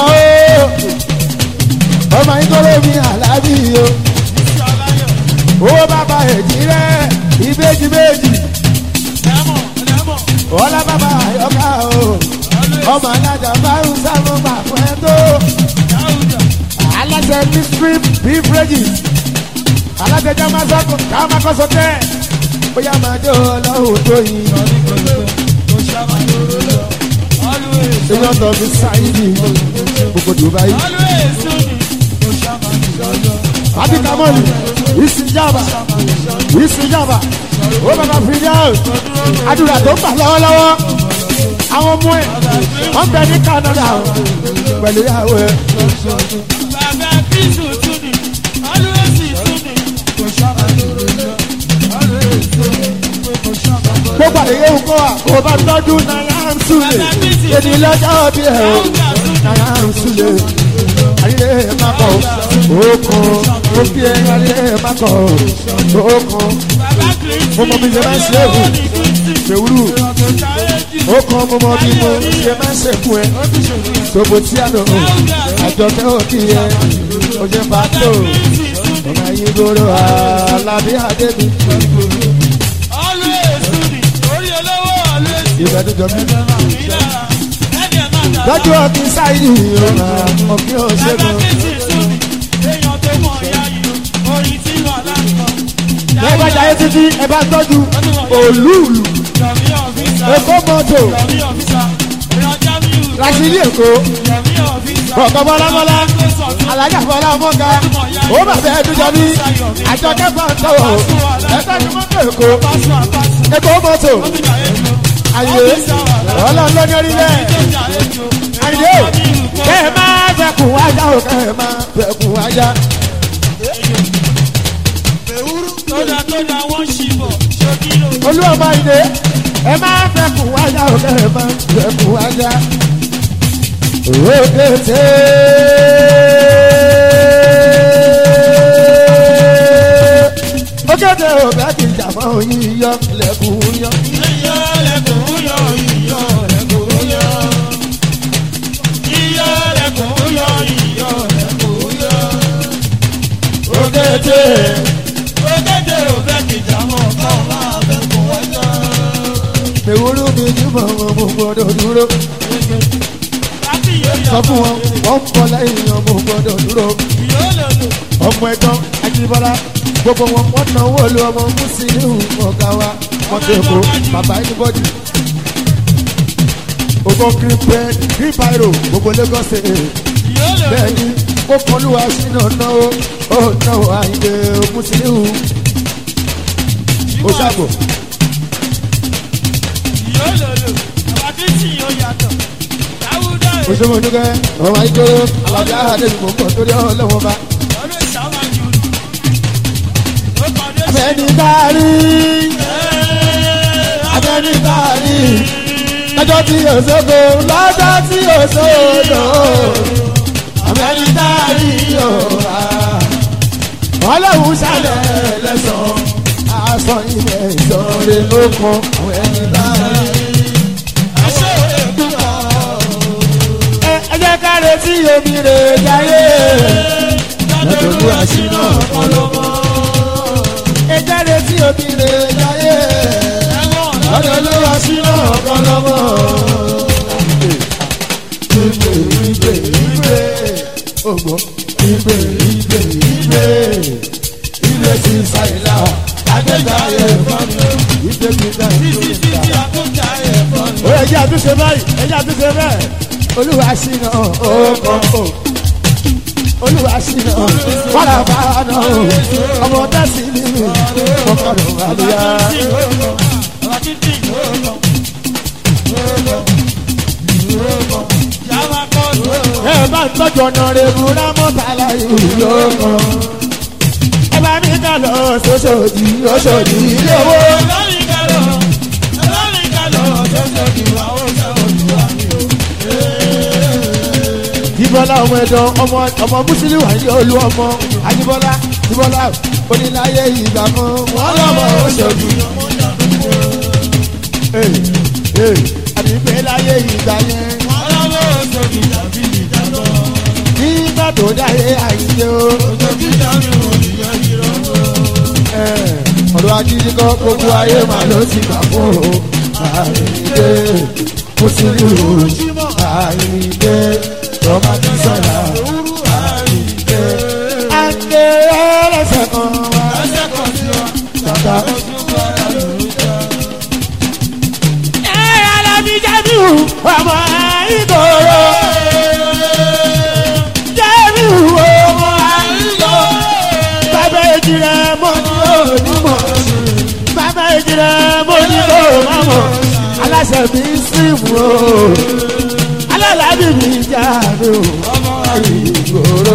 ó ọmọ ìkọ́lé mi àlábì o owó bàbá èjì rẹ ìbejì méjì ọlá bàbá àyọká o ọmọ alájà márùn sáwọn gbà fún ẹ tó alájà mystery beverages alájà jamasako jamakọsọ tẹ bóyá máa jó ọlọ́run tó yin èèyàn tó fi sáyidì gbogbo dubai abikamọ́lì ìsìnjàmbá ìsìnjàmbá ó bàbá fìdíhàn àdúrà tó gbà lọ́wọ́lọ́wọ́ àwọn ọmọ ẹ̀ wọ́n bẹ ní canada pẹ̀lú ìyàwó ẹ̀ gbogbo àdéhùn ńkọ́ wa kò bá tọ́jú náírà ń súlẹ̀ èdè lọ́jọ́ bí ẹ̀ o náírà ń súlẹ̀ ayé makọ̀ òkun ó fi ẹ̀ ayé makọ̀ òkun mo mọ bí ṣe máa ń ṣe èwù ṣèwúrú òkun mo mọ bí mo ṣe máa ń ṣèkú ẹ ṣòbò tí a lò àjọkẹ́ òkì ẹ oṣù pàtó ọmọ ayé gbòòrò alábí adébí ìgbà tó jọ mí. lọ́jọ́ ọtí sáyé ọ̀nà ọ̀kí ọ̀ṣẹ́gun. ẹ bá jayé títí ẹ bá tọ́jú òlúùlù èkó mọ́tò rasidi èkó ọ̀kọ̀ bọ́lábọ́lá alájà bọ́lá ọmọga ó bàbá ẹ̀dùn jọ bí àjọkẹ́ pàǹtọ́wọ̀ ẹ̀ka ni mọ́tò èkó èkó mọ́tò ayé ọlọ́run ló ní orílẹ̀ ayé o kẹ́ ẹ máa fẹ́kùn wájà o kẹ́ ẹ máa fẹ́kùn wájà. olúwọ̀mọ ìdè ẹ máa fẹ́kùn wájà o kẹ́ ẹ máa fẹ́kùn wájà. òkèté. òkèté ò bẹ́ẹ̀ ti jà mọ́ oyin yọ lẹ́kùn yọ. òkèté. Ewúrú mi ní mọ̀mọ́ mo gbọ́dọ̀ dúró. Sọ fún wọn, wọ́n ń bọ̀ lẹ́yìn ọmọ gbọ́dọ̀ dúró. Ọmọ ẹ̀gbọ́n Ajíbọ́lá, gbogbo wọn wọ́n náwó lu ọmọ Mùsùlùmí ọ̀gá wa. Wọ́n tó èkó, bàbá anybody. Ogo green bread, green pyro, gbogbo Lagos state. Bẹ́ẹ̀ni, ó kọlùwà sínú náwó, ó náwó àyè Mùsùlùmí. Ó ṣàbò. òṣèlú oníkẹ́ ọmọ ayíkóró alábí àhàdé ni mò ń bọ̀ torí ọlọ́wọ́n bá. abẹ́ni kárí abẹ́ni kárí lọ́jọ́ tí òṣogbo lọ́jọ́ tí òṣogbo abẹ́ni kárí yóò ọlọ́run ṣàlẹ̀ lẹ́sàn-án aṣọ ilẹ̀ ìjọre ló kan àwọn ẹni kárí. ẹ jẹ́ ká retí omi rè jáyé. lọ́dọ̀ọ́lù àṣìná ọlọ́mọ. ẹ jẹ́ retí omi rè jáyé. lọ́dọ̀ọ́lù àṣìná ọlọ́mọ. ìgbè ìgbè ìgbè ògbó ìgbè ìgbè ìgbè ìgbè ti ṣàìlà àgbẹ̀gbà yẹ fún mi. ìgbè ti gbà ìgbè ti gbà. ó yẹ ṣe báyìí ẹjẹ́ àti ṣe bẹ́ẹ̀ olúwa ṣìnà ọkọ̀ olúwa ṣìnà wàrà bá nà ọmọ dẹ́sí ní mi ọkọ̀rọ̀ àlùyá. ẹ bá ń tọ́jú ọ̀nà rẹ̀ múra mọ́tàlá ìlú yóò kàn. ẹ bá mi kà lọ sọ́sọ́dì ọ̀ṣọ́dì ilé owó. Jíbọ́lá ọmọ ẹ̀dọ́ ọmọ ọmọ Mùsùlùmí wà ní olú ọmọ Ajíbọ́lá Jíbọ́lá oníláyé ìgbà kan wọ́n lọ́mọ oṣooṣù. Àdìpé láyé ìgbà yẹn nígbà tó dáyé àyíké o. Ọ̀rọ̀ agídí kọ́ gbogbo ayé màá ló ti gbà fún o. Àyíké Mùsùlùmí àyíké tọ́ba ti sọ̀rọ̀ àyíké. Àgbẹ̀ ẹlẹ́sẹ̀ kan wá. Tata. Ẹ alábí Jamiu ọmọ ìgboro. Jamiu ọmọ ìgboro. Bàbá ìjìnlẹ̀ mọ́ ní onímọ̀. Bàbá ìjìnlẹ̀ mọ́ ní onímọ̀. Aláṣẹ mi sí mu o alálàbí mi jáde o ọmọ ìgboro.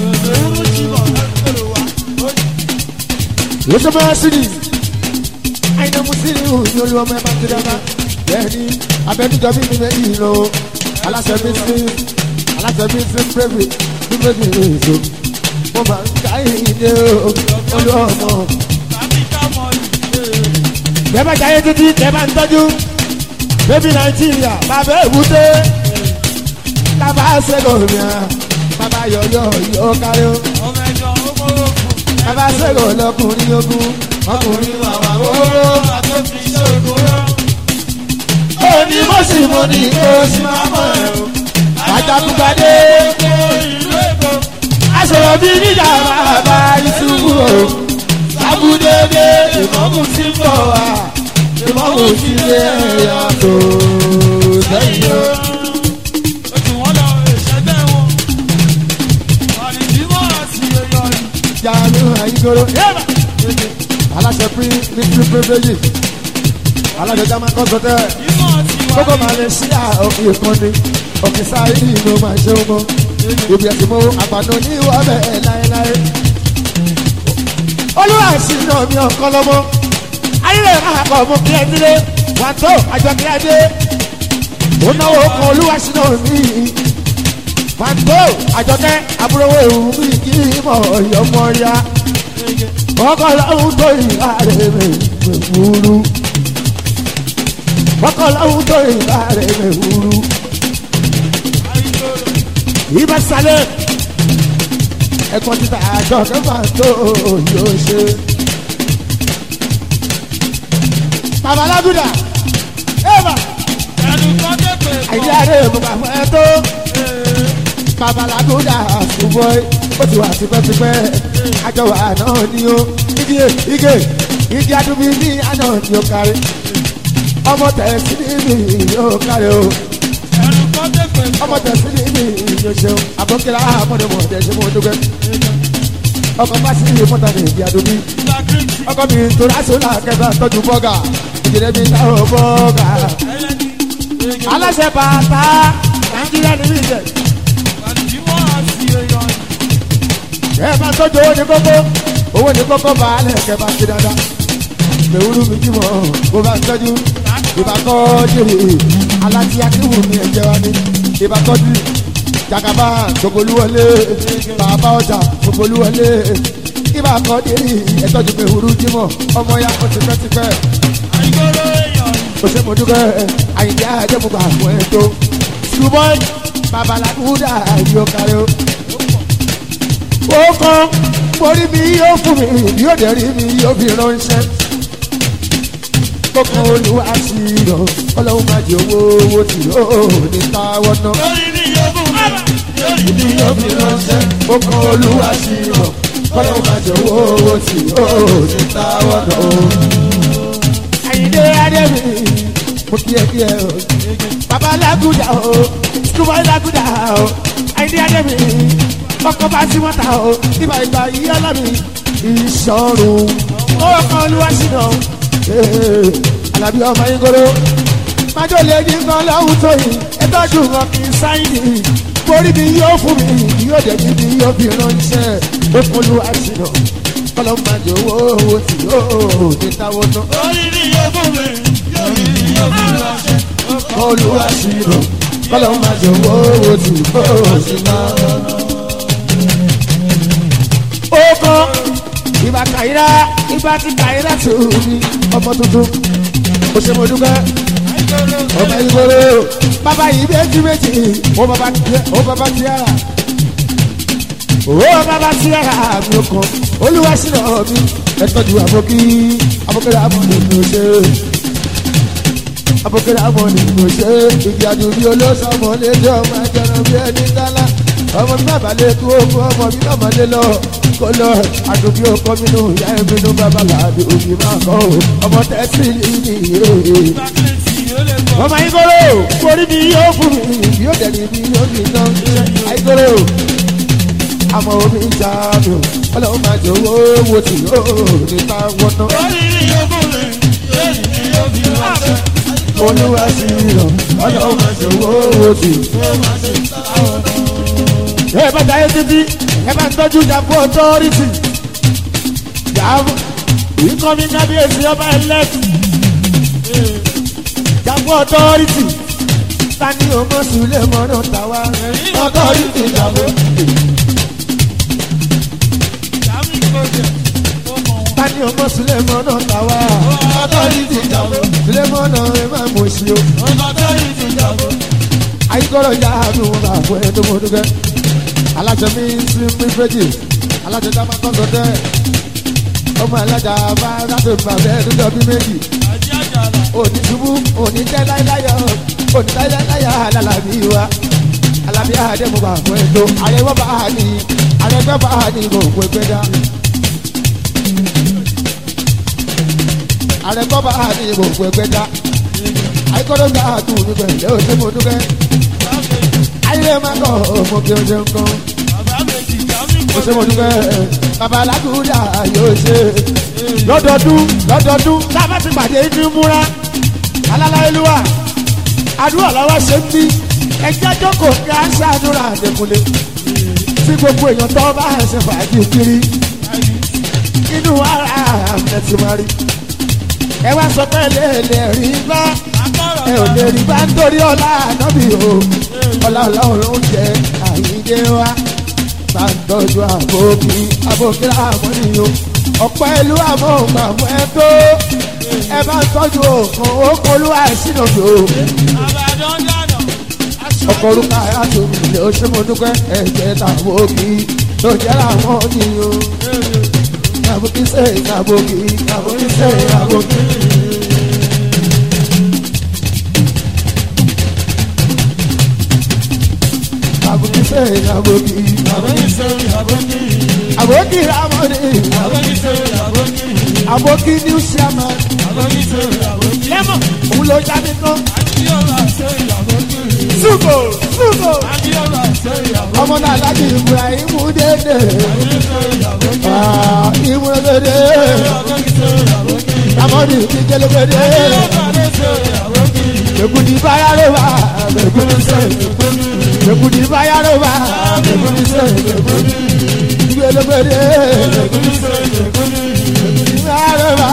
Yóò máa sídì, àyìnbó mu sídì o ní olú ọmọ ẹ máa ti dáná. Bẹ́ẹ̀ni, abẹ́nudọ́ bí mi méjì lọ, aláṣẹ mi sí, aláṣẹ mi sí pérébì, bí méjì lè so. Mo máa ń ká ìdè o, olú ọmọ. Bẹ́ẹ̀ bá jayé títí, tẹ́ bá ń tọ́jú. Bébí Nàìjíríà, bàbá èbúté bàbá sẹ́gọ̀mìà bàbá yọ̀yọ̀ yọ̀ káyọ̀ bàbá sẹ́gọ̀ lọkùnrin ogun ọkùnrin màmá wóró òní mo sì mo ní kó sì máa mọ̀ ẹ́ o àjàkúgbàdé aṣọ̀rọ̀ bí níjà bàbá ìṣubú o sábúdédé ìmọ̀mù tí ń bọ̀ wá ìmọ̀mù tí lé ẹ̀yà tó sẹ́yìn o. jaalu ayigoro yaba aláṣẹ pín ní pín privilege aláṣẹ jama kọsọtẹ gbogbo malaysia òkè ìkànnì òkè sáyé ló máa ṣe ọmọ ibi ẹsìn mọ àgbàdo ní ìwọbẹ láéláé olúwa sí náà mi ọkọ lọmọ ayílẹ̀ máa kọ ọmọ kí ẹ dílé wà tó àjọ kí ẹ dé ó náwó kan olúwa sí náà mi pàǹtó àjọkẹ́ àbúrò ewu bí kí mọ̀ ọ̀yọ́mọ́ ya ọkọ̀ lọ́hùn tó ìhà rẹ̀ mẹ́wúrú ọkọ̀ lọ́hùn tó ìhà rẹ̀ mẹ́wúrú. ibà sálẹ̀ ẹ̀kọ́ títà àjọkẹ́ pàǹtó yóò ṣe. babalágùdà ẹ̀bà àyíká rẹ̀ mọ̀ bàbá ẹ̀ tó babalagoda ṣùgbọ́n ó ti wà tipẹ́tipẹ́ àjọwà náà ni ó igi igi igi adúbí ní àná ni ó kárí ọmọ tẹ̀sí ní mi yóò kárí o ọmọ tẹ̀sí ní mi yóò ṣeun àbọ̀kẹ́lá àmọ́démọ̀ tẹ̀sí mọ́ dúpẹ́ ọkọ̀ bá sí mọ́tà ní igi adúbí ọkọ̀ mi torí àṣọlá kẹfà tọ́jú bọ́gà ìjìnlẹ̀ mi táwọn bọ́gà aláṣẹ bàtà nàìjíríà níbi ìjẹ. ẹ máa tọ́jú owó ní kókó owó ní kókó baálẹ̀ kẹ bá ti dáadáa mẹ̀wúrú mi jí mọ̀ bó bá ń tọ́jú ìbákọ́ jèrè alájí akéwù mi ẹ̀jẹ̀ wa ni ìbákọ́ jù jagaba gbogboluwọlé bàbá ọjà gbogboluwọlé ìbákọ́ jèrè ẹ̀tọ́jú mẹ̀wúrú jí mọ̀ ọmọ ya kó tipẹ́tipẹ́ kò sí mo dúpẹ́ àyìnbí àjẹmúgbà fún ẹ̀ tó ṣùgbọ́n babaláwúdà yóò kárí o ó kàn mórí mi yóò fún mi yóò dẹ̀ rí mi yóò fi ránṣẹ́. kókó olúwa sí yọ ọlọ́run máa jẹ owó owó tí yóò ní káwọ́ ná. lórí ni yóò fún mi lórí ni yóò fi ránṣẹ́. kókó olúwa sí yọ ọlọ́run máa jẹ owó owó tí yóò ní káwọ́ ná. àyìndé adébí mo kí ẹ kí ẹ o. bàbá lágùdà o skúbọ̀ lágùdà o àìní adẹ́mi ọkọ̀ bá sí mọ́ta o ibà ìgbà yìí ọlọ́mi ìṣòro owó kan olúwa sínú alábí ọmọ yín kóró májò lè ní nǹkan lọ́hùn tó yìí ẹtọ́jú wọn kì í sáyìnì borí mi yóò fún mi yóò dẹ̀ mi mi yóò fi ránṣẹ́ ó fún olúwa sínú kọ́lọ́ májò owó owó tí yóò ní táwọn náà orí ni yóò fún mi yóò rí ni yóò fi ránṣẹ́. olúwa sínú kọ́lọ́ májò owó owó tí yóò ní táwọn náà. ó kọ́ ìbá kàyíra ìbá ti kàyíra tó mi ọmọ tuntun ó ṣe mo dúpẹ́ ọmọ ìgboro bàbá yìí méjì méjì ó bàbá tiẹ̀ ó bàbá tiẹ̀ rà ó bàbá tiẹ̀ rà mi ò kàn olúwa sínú mi ẹ tọ́jú àbókí àbókẹ́rẹ́ àmọ́ ni mo ṣe àbókẹ́rẹ́ àmọ́ ni mo ṣe ìgbà àdùnní olóṣàmọ́ lẹ́jọ́ máa jẹun bí ẹni dálá ọmọ mi bàbá lè kú ogun ọmọ mi bàbá lè lọ kó lọ àdùnní ọkọ mi nù ìyá ẹ̀mí nù bàbá làbí òbí máa kọ́ ọmọ tẹ́sí nìyí ọmọ ayíkóró forí mi yóò fún mi yóò dẹ̀ni mi yóò fi ná ayíkóró àmọ́ omi ìjà mi ò ọlọ́run máa jẹ owó wo tí yóò ní ká wọ́n ná orí ni yóò fún mi yóò rí ni yóò fi ránṣẹ́. olúwa sí ràn ọlọ́run máa jẹ owó wo tí. ẹ bá dáyé títí ẹ bá ń tọ́jú ìjàpọ̀ ọ̀tọ́rìtì ìjàpọ̀ ìkọ́mi kábíyèsí ọba ẹlẹ́tì ìjàpọ̀ ọ̀tọ́rìtì tani ọmọ sùlẹ̀ mọ́nà tàwa ọ̀tọ́rìtì ìjàpọ̀ tani ọmọ sùlẹ̀ mọ́nà tàwa ọ̀tọ́rìtì ìjàpọ̀ sùlẹ̀ mọ́nà ẹ má mọ̀ sí o. ayíkọ́rọ̀ ya mi wọn bá fún ẹ tó mọ dúkẹ́ alájọ mi sí mi fẹ́jì alájọ tá a máa kọ́ńtọ̀ tẹ́ ọmọ alájà bá láti bàbá ẹ níjọ bí méjì òní ṣubú òní jẹ́ láyáyọ òní láyáyọ alálàbí wa alábí àdé mo bá fún ẹ tó àrẹwọ́ bá a ní àrẹgbẹ́ bá a ní mo kó ẹgbẹ́ dá àrẹgbọ́ bá a ní mo kó ẹgbẹ́ dá àìkọ́dọ̀ gbà á tún mi pẹ̀lẹ́ òṣè mo dúkẹ́ ayé má kọ́ ọmọ kí o ṣe ń kọ́ òṣè mo dúkẹ́ bàbá alágúdà yóò ṣe lọ́dọọdún lọ́dọọdún lábẹ́ ti pàdé ní múra alálàyélúwà àdúrà làwọn ṣe ń bí ẹjẹ́ jókòó kí á ṣàdúrà àdékùnlé tí gbogbo èèyàn tó bá ṣe fàájì kiri inú ara àmì ti máa rí ẹ wá sọ pé lè lè rí bá ẹ ò lè rí bá nítorí ọlá ànábì o ọlá ọlọ́run jẹ àyíké wa bá ń tọ́jú àbókí àbókí àmọ́ni o ọ̀pọ̀ ìlú àmọ́ màmú ẹ tó ẹ bá ń tọ́jú òkan òkun olúwa ìsìn òbí o ọkọ̀ orúkọ àyàtò ilé oṣù mọ́dúnkẹ́ ẹ̀jẹ̀ tàbókí tó jẹ́ làwọn ní o àbókí sẹ́yìn àbókí àbókí sẹ́yìn àbókí. Aboki sẹ́yìn aboki aboki ramoni aboki new chairman lẹ́mọ̀ òun ló jáde tán ṣùgbọ́ ṣùgbọ́ ọmọ náà láti ibrahim dédé ìmúlẹ̀gbẹ̀dẹ̀ ramoni ìjẹlẹ̀gbẹ̀dẹ̀ èkúti báyà ló wà èkúti sẹ́yìn èkúti báyà ló wà èkúti sẹ́yìn ìgbẹ́lẹ́gbẹ̀dẹ̀ èkúti báyà ló wà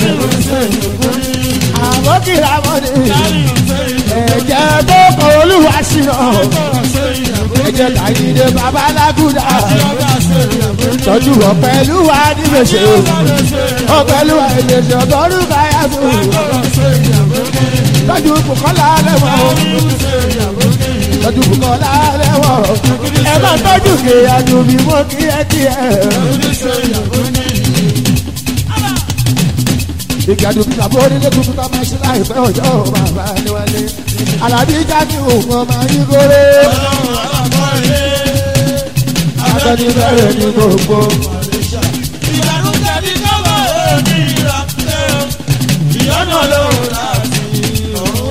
àbókì ramoni ẹ̀jẹ̀ tó kọ olúwa sínú ẹ̀jẹ̀ tàyídé babalágúdà tọ́jú ọ̀pẹ̀lú wa níbẹ̀ṣẹ̀ ọ̀pẹ̀lú wa ìdẹ̀ṣẹ̀ ọ̀gọ́rù káyà tó tọ́jú bùkọ́lá lẹ́wọ̀n tọ́jú bùkọ́lá lẹ́wọ̀n ẹ bá tọ́jú kéèyàn bí mo kí ẹ kí ẹ. ìgbàdo bí bàbá onílé tuntun tá a máa ṣe láìpẹ́ ọjọ́ bàbá níwálé alábí jáde òun ọmọ yìí kórè. akọni bẹ̀rẹ̀ ní gbogbo. ìyanu jẹbi kọ́wọ́ èmi ra ìyọ́nà lòun láti ọ̀run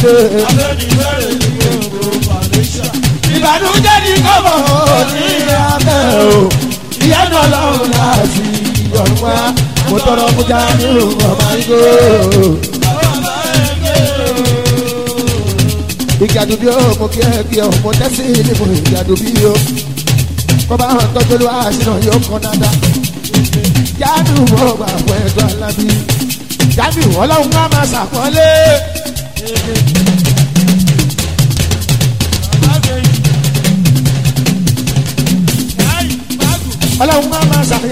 ṣe. Abẹ́ni bẹ̀rẹ̀ ní gbogbo Malaysia. ìbànújẹ́ ní kọ́mọ̀ ní abẹ́ o ìyá náà lọ́rùn láti ọ̀run wá mo tọrọ mo já nínú ọmọ igbó. ìgbàdùbí o mo kí ẹ kí ọ mo tẹ́sí ní mo ìgbàdùbí o kọ́ba hàn tọ́jú ló àṣìnà yóò kàn dáadáa. jáde mo gbà fún ẹ̀dọ́ alábí jáde ọlọ́run á máa ṣàpọ́nlé. ọlọ́run á máa ṣàpọ́nlé.